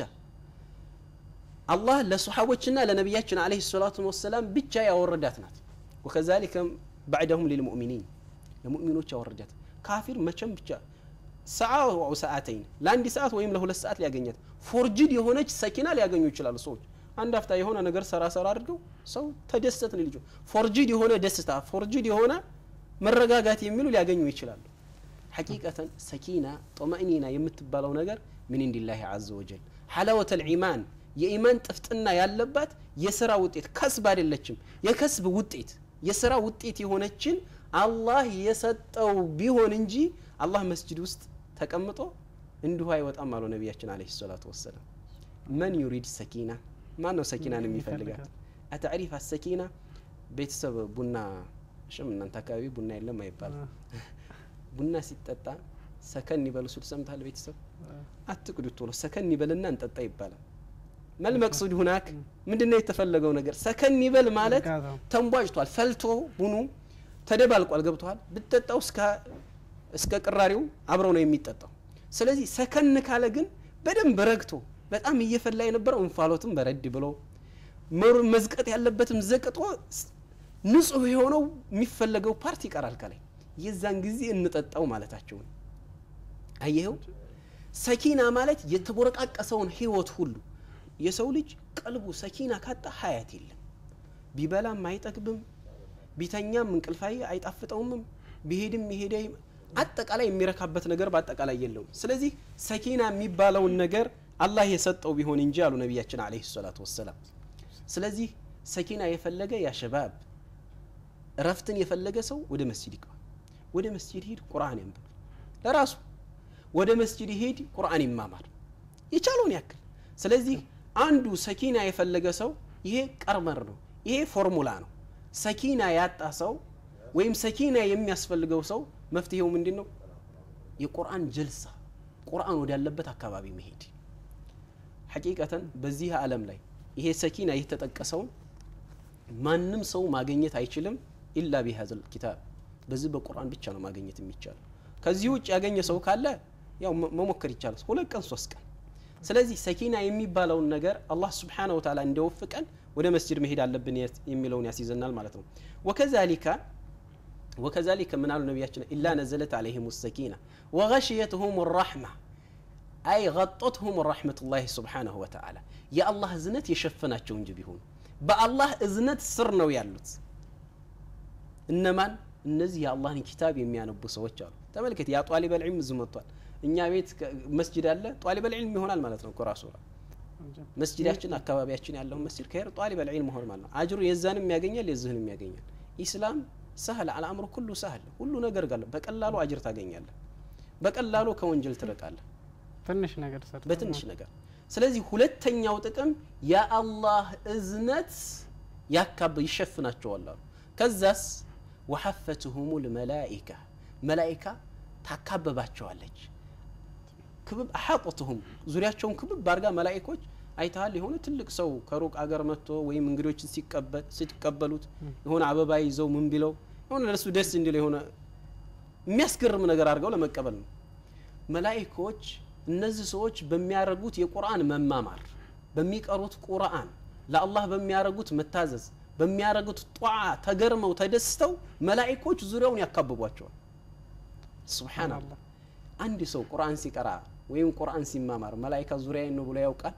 አላህ ለሰሓቦችና ለነቢያችን አለይሂ ሰላቱ ወሰላም ብቻ ያወረዳት ናት። ወከዛሊከ ባዕደሁም ሊልሙእሚኒን ለሙእሚኖች ያወረዳት ካፊር መቼም ብቻ ሰዓ ወ ሰዓተይን ለአንድ ሰዓት ወይም ለሁለት ሰዓት ሊያገኛት ፎርጅድ የሆነች ሰኪና ሊያገኙ ይችላሉ ሰዎች አንድ አፍታ የሆነ ነገር ሰራ ሰራ አድርገው ሰው ተደሰትን ልጆ ፎርጅድ የሆነ ደስታ ፎርጅድ የሆነ መረጋጋት የሚሉ ሊያገኙ ይችላሉ ሐቂቀተን ሰኪና ጦመእኒና የምትባለው ነገር ምን እንዲላህ አዘ ወጀል ሐላወተ ልዒማን የኢማን ጥፍጥና ያለባት የስራ ውጤት ከስብ አይደለችም የከስብ ውጤት የስራ ውጤት የሆነችን አላህ የሰጠው ቢሆን እንጂ አላህ መስጅድ ውስጥ ተቀምጦ እንዲሁ አይወጣም አሉ ነቢያችን አለ ሰላቱ ወሰላም መን ዩሪድ ሰኪና ማን ነው ሰኪናን የሚፈልጋት አተዕሪፍ አሰኪና ቤተሰብ ቡና ሽም እናንተ አካባቢ ቡና የለም አይባልም ቡና ሲጠጣ ሰከን ይበሉ ሲሉ ሰምታል ቤተሰብ አትቅዱ ቶሎ ሰከን ይበልና እንጠጣ ይባላል መል መቅሱድ ሁናክ ምንድነው የተፈለገው ነገር ሰከን ይበል ማለት እርጋታው። ተንቧጭቷል ፈልቶ ቡኑ ተደባልቋል ገብቷል ብትጠጣው እስከ እስከ ቅራሪው አብረው ነው የሚጠጣው ስለዚህ ሰከን ካለ ግን በደንብ ረግቶ በጣም እየፈላ የነበረው እንፋሎትም በረድ ብሎ መር- መዝቀጥ ያለበትም ዘቅጦ ስ- ንጹህ የሆነው የሚፈለገው ፓርት ይቀራል ከላይ የዛን ጊዜ እንጠጣው ማለታቸው ነው አየኸው ሰኪና ማለት የተቦረቃቀሰውን ህይወት ሁሉ የሰው ልጅ ቀልቡ ሰኪና ካጣ ሀያት የለም ቢበላም አይጠግብም ቢተኛም እንቅልፋይ አይጣፍጠውምም ቢሄድም ይሄደ አጠቃላይ የሚረካበት ነገር በአጠቃላይ የለውም ስለዚህ ሰኪና የሚባለውን ነገር አላህ የሰጠው ቢሆን እንጂ አሉ ነቢያችን አለይሂ ሰላቱ ወሰላም ስለዚህ ሰኪና የፈለገ ያ ሸባብ እረፍትን የፈለገ ሰው ወደ መስጂድ ይግባ ወደ መስጂድ ሂድ ቁርአን ያንብብ ለራሱ ወደ መስጂድ ሂድ ቁርአን ይማማር የቻለውን ያክል ስለዚህ አንዱ ሰኪና የፈለገ ሰው ይሄ ቀርመር ነው ይሄ ፎርሙላ ነው ሰኪና ያጣ ሰው ወይም ሰኪና የሚያስፈልገው ሰው መፍትሄው ምንድን ነው የቁርአን ጀልሳ ቁርአን ወዳለበት አካባቢ መሄድ ሐቂቀተን በዚህ ዓለም ላይ ይሄ ሰኪና የተጠቀሰውን ማንም ሰው ማግኘት አይችልም ኢላ ቢሀዘል ኪታብ በዚህ በቁርአን ብቻ ነው ማግኘት የሚቻለው። ከዚህ ውጭ ያገኘ ሰው ካለ ያው መ- መሞከር ይቻላል፣ ሁለት ቀን ሶስት ቀን። ስለዚህ ሰኪና የሚባለውን ነገር አላህ ስብሓነሁ ወተዓላ እንዲወፍቀን ወደ መስጅድ መሄድ አለብን የት- የሚለውን ያስይዘናል ማለት ነው። ወከዛሊካ ወከዛሊከ ምን አሉ ነቢያችን ኢላ ነዘለት አለይሂም ሰኪና ወገሽየትሁም ራሕማ አይ ገጦትሁም ረሕመቱላሂ ስብሓነሁ ወተዓላ የአላህ እዝነት የሸፈናቸው እንጂ ቢሆኑ በአላህ እዝነት ስር ነው ያሉት። እነማን? እነዚህ የአላህን ኪታብ የሚያነቡ ሰዎች አሉ። ተመልከት፣ ያ ጧሊበል ዒልም እዚህ መጥቷል። እኛ ቤት ከ- መስጅድ አለ፣ ጧሊበል ዒልም ይሆናል ማለት ነው እኮ ራሱ መስጅዳችን አካባቢያችን ያለውን መስጅድ ከሄር ጧሊበል ዒልም መሆን ማለት ነው። አጅሩ የዛንም ያገኛል የዚህንም ያገኛል። ኢስላም ሰህል አልአምሩ ኩሉ ሰህል፣ ሁሉ ነገር ጋር በቀላሉ አጅር ታገኛለህ። በቀላሉ ከወንጀል ትርቃለህ። ትንሽ ነገር ሰርተ በትንሽ ነገር። ስለዚህ ሁለተኛው ጥቅም የአላህ እዝነት ያካብ ይሸፍናቸዋል አሉ። ከዛስ ወሐፈትሁሙ ልመላኢካ መላኢካ ታካበባቸዋለች። ክብብ አሐጦትሁም ዙሪያቸውን ክብብ አድርጋ መላኢኮች አይተሃል። የሆነ ትልቅ ሰው ከሩቅ አገር መጥቶ ወይም እንግዶችን ሲቀበል ሲቀበሉት የሆነ አበባ ይዘው ምን ቢለው የሆነ ለሱ ደስ እንዲለው የሆነ የሚያስገርም ነገር አድርገው ለመቀበል ነው። መላኢኮች እነዚህ ሰዎች በሚያደርጉት የቁርአን መማማር በሚቀሩት ቁርአን ለአላህ በሚያደርጉት መታዘዝ በሚያደርጉት ጧዓ ተገርመው ተደስተው መላኢኮች ዙሪያውን ያካብቧቸዋል። ሱብሓነላህ። አንድ ሰው ቁርአን ሲቀራ ወይም ቁርአን ሲማማር መላኢካ ዙሪያዬን ነው ብሎ ያውቃል?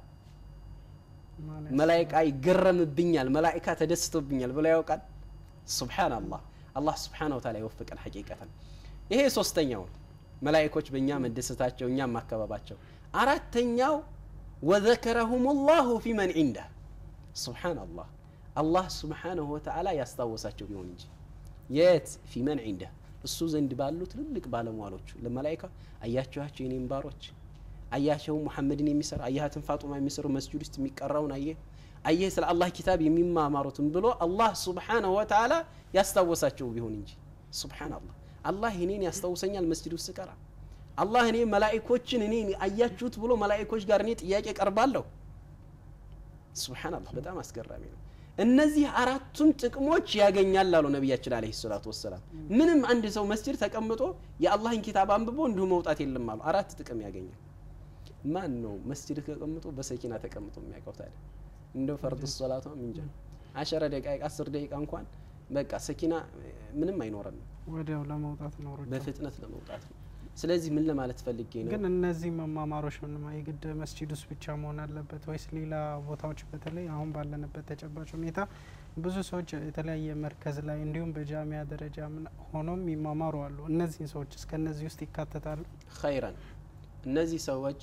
መላኢካ ይገረምብኛል፣ መላኢካ ተደስቶብኛል ብሎ ያውቃል? ሱብሓነላህ። አላህ ሱብሓነሁ ወተዓላ ይወፍቀን ሐቂቀተን። ይሄ ሶስተኛው ነው። መላኢኮች በእኛ መደሰታቸው እኛም ማከባባቸው። አራተኛው ወዘከረሁም ላሁ ፊ መን ዒንደህ ሱብሓነላህ አላህ ሱብሓነሁ ወተዓላ ያስታወሳቸው ቢሆን እንጂ የት ፊ መን ዒንደህ እሱ ዘንድ ባሉ ትልልቅ ባለሟሎቹ ለመላኢካ አያችኋቸው የኔም ባሮች አያቸው ሙሐመድን የሚሰራ አያሃትን ፋጡማ የሚሰሩ መስጅድ ውስጥ የሚቀራውን አየህ አየህ ስለ አላህ ኪታብ የሚማማሩትን ብሎ አላህ ሱብሓነሁ ወተዓላ ያስታወሳቸው ቢሆን እንጂ ሱብሓነላህ አላህ እኔን ያስታውሰኛል መስጅድ ውስጥ ቀራ አላህ እኔ መላኢኮችን እኔ አያችሁት ብሎ መላኢኮች ጋር እኔ ጥያቄ ቀርባለሁ ሱብሓነላህ በጣም አስገራሚ ነው እነዚህ አራቱን ጥቅሞች ያገኛል አሉ ነቢያችን አለይሂ ሰላቱ ወሰላም ምንም አንድ ሰው መስጅድ ተቀምጦ የአላህን ኪታብ አንብቦ እንዲሁ መውጣት የለም አሉ አራት ጥቅም ያገኛል ማን ነው መስጅድ ተቀምጦ በሰኪና ተቀምጦ የሚያውቀው ታዲያ እንደው ፈርድ ሶላቷ እንጃ አሸረ ደቂቃ አስር ደቂቃ እንኳን በቃ ሰኪና ምንም አይኖረንም ወዲያው ለመውጣት ነው ሩጫ። በፍጥነት ለመውጣት ነው ስለዚህ ምን ለማለት ፈልጌ ነው ግን እነዚህ መማማሮች ምንም የግድ መስጂድ ውስጥ ብቻ መሆን አለበት ወይስ ሌላ ቦታዎች በተለይ አሁን ባለንበት ተጨባጭ ሁኔታ ብዙ ሰዎች የተለያየ መርከዝ ላይ እንዲሁም በጃሚያ ደረጃ ምን ሆኖም ይማማሩ አሉ። እነዚህን ሰዎች እስከ እነዚህ ውስጥ ይካተታሉ? ኸይረን እነዚህ ሰዎች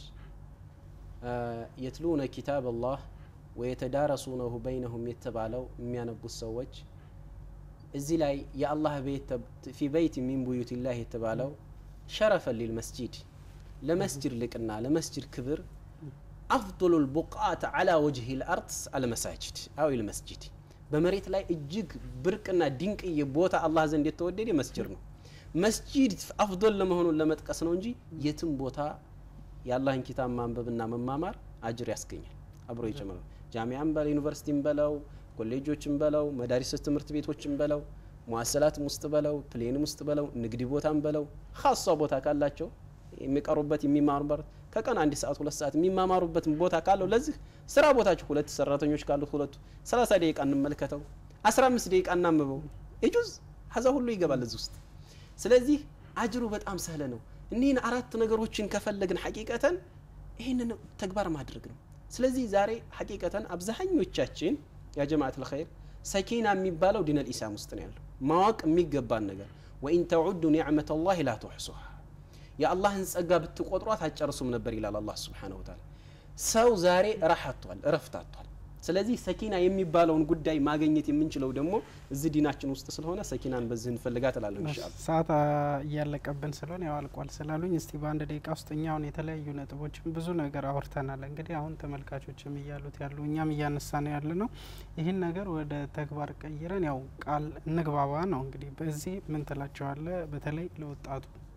የትሉነ ኪታብ አላህ ወየተዳረሱነሁ በይነሁም የተባለው የሚያነቡት ሰዎች እዚህ ላይ የአላህ ቤት ፊ በይት ሚን ቡዩቲላህ የተባለው ሸረፈን ሊልመስጂድ ለመስጅድ ልቅና ለመስጅድ ክብር አፍضሉ ልቡቃት አላ ወጅህ ልአርድ አልመሳጅድ አው ልመስጅድ በመሬት ላይ እጅግ ብርቅና ድንቅዬ ቦታ አላህ ዘንድ የተወደደ መስጅድ ነው መስጂድ አፍዶል ለመሆኑን ለመጥቀስ ነው እንጂ የትም ቦታ የአላህን ኪታብ ማንበብና መማማር አጅር ያስገኛል አብሮ ይጨምራል ጃሚያም በለው ዩኒቨርሲቲም በለው ኮሌጆችም በለው መዳሪስ ትምህርት ቤቶችም በለው ሙአሰላትም ውስጥ በለው ፕሌንም ውስጥ በለው ንግድ ቦታም በለው ሀሷ ቦታ ካላቸው የሚቀሩበት የሚማሩበት ከቀን አንድ ሰዓት ሁለት ሰዓት የሚማማሩበት ቦታ ካለው ለዚህ ስራ ቦታቸው ሁለት ሰራተኞች ካሉት ሁለቱ ሰላሳ ደቂቃ እንመልከተው አስራ አምስት ደቂቃ እናንብበው እጁዝ ሀዛ ሁሉ ይገባል እዚህ ውስጥ ስለዚህ አጅሩ በጣም ሰህለ ነው እኒህን አራት ነገሮችን ከፈለግን ሐቂቀተን ይህንን ተግባር ማድረግ ነው ስለዚህ ዛሬ ሐቂቀተን አብዛኞቻችን ያ ጀማዓት ልኸይር ሰኪና የሚባለው ዲነል ኢስላም ውስጥ ነው ያለው ማወቅ የሚገባን ነገር ወኢን ተዑዱ ኒዕመት ላህ ላ ትሕሱሃ የአላህን ጸጋ ብትቆጥሯት አጨርሱም ነበር ይላል አላህ ስብሓነሁ ወተዓላ ሰው ዛሬ ረህ አጥቷል እረፍት አጥቷል ስለዚህ ሰኪና የሚባለውን ጉዳይ ማግኘት የምንችለው ደግሞ እዚህ ዲናችን ውስጥ ስለሆነ ሰኪናን በዚህ እንፈልጋት እላለሁ ኢንሻአላህ ሰዓት እያለቀብን ስለሆነ ያው አልቋል ስላሉኝ እስቲ በአንድ ደቂቃ ውስጥ እኛ አሁን የተለያዩ ነጥቦችን ብዙ ነገር አውርተናል። እንግዲህ አሁን ተመልካቾችም እያሉት ያሉ እኛም እያነሳ ነው ያለ ነው። ይህን ነገር ወደ ተግባር ቀይረን ያው ቃል እንግባባ ነው። እንግዲህ በዚህ ምን ትላቸዋለ? በተለይ ለወጣቱ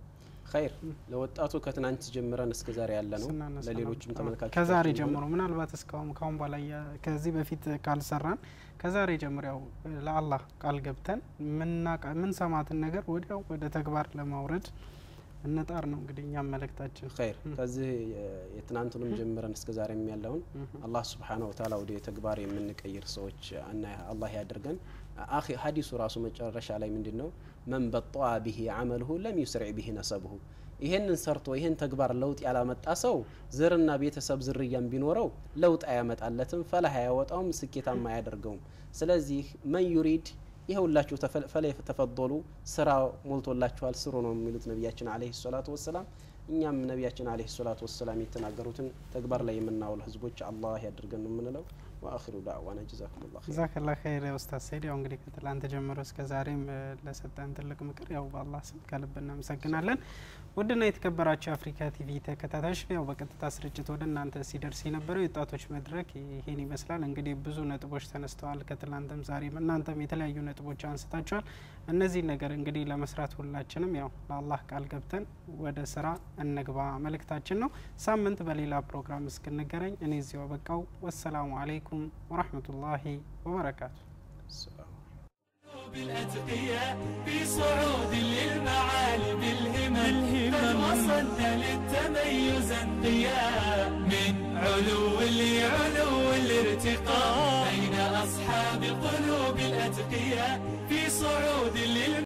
ኸይር ለወጣቱ ከትናንት ጀምረን እስከ ዛሬ ያለ ነው። ስናነሳ ለሌሎችም ነበር። ተመልካቾች ከዛሬ ጀምሮ ምናልባት እስካሁን ካሁን በላይ ያ- ከዚህ በፊት ካልሰራን ከዛሬ ጀምሮ ያው ለአላህ ቃል ገብተን ምናቃ- ምንሰማትን ነገር ወዲያው ወደ ተግባር ለማውረድ እንጣር ነው እንግዲህ እኛም መልእክታችን። ኸይር ከዚህ የ- የትናንቱንም ጀምረን እስከ ዛሬም ያለውን አላህ ስብሓነሁ ወተዓላ ወደ ተግባር የምንቀይር ሰዎች እና አላህ ያድርገን። አኺ ሀዲሱ ራሱ መጨረሻ ላይ ምንድን ነው? መን በጠአ ብሂ አመልሁ ለም ዩስሪዕ ብሂ ነሰብሁ። ይሄንን ሰርቶ ይሄን ተግባር ለውጥ ያላመጣ ሰው ዘርና ቤተሰብ ዝርያም ቢኖረው ለውጥ አያመጣለትም፣ ፈላህ አያወጣውም፣ ስኬታማ አያደርገውም። ስለዚህ መን ዩሪድ ይኸውላችሁ ተፈ- ፈለ ተፈضሉ ስራ ሞልቶላችኋል ስሩ ነው የሚሉት ነቢያችን አለይሂ ሰላቱ ወሰላም። እኛም ነቢያችን አለይሂ ሰላቱ ወሰላም የተናገሩትን ተግባር ላይ የምናውል ህዝቦች አላህ ያድርገን ነው የምንለው። ወአኺሩ ዳዕዋና ጀዛኩሙላህ ኸይር። ጀዛከላ ኸይር ኡስታዝ ሰይድ። ያው እንግዲህ ከትላንት ጀምሮ እስከ ዛሬም እ፣ ለሰጠን ትልቅ ምክር ያው በአላህ ስም ከልብ እናመሰግናለን። ውድና የተከበራቸው የአፍሪካ ቲቪ ተከታታዮች ያው በቀጥታ ስርጭት ወደ እናንተ ሲደርስ የነበረው የወጣቶች መድረክ ይሄን ይመስላል። እንግዲህ ብዙ ነጥቦች ተነስተዋል። ከትላንትም ዛሬም እናንተም የተለያዩ ነጥቦች አንስታችኋል። እነዚህ ነገር እንግዲህ ለመስራት ሁላችንም ያው ለአላህ ቃል ገብተን ወደ ስራ እንግባ መልእክታችን ነው። ሳምንት በሌላ ፕሮግራም እስክንገናኝ እኔ እዚሁ አበቃው። ወሰላሙ አለይኩም ወረህመቱላሂ ወበረካቱ። ሰላም بالأتقياء في صعود للمعالي بالهمم قد وصلنا للتميز انقياء من علو لعلو الارتقاء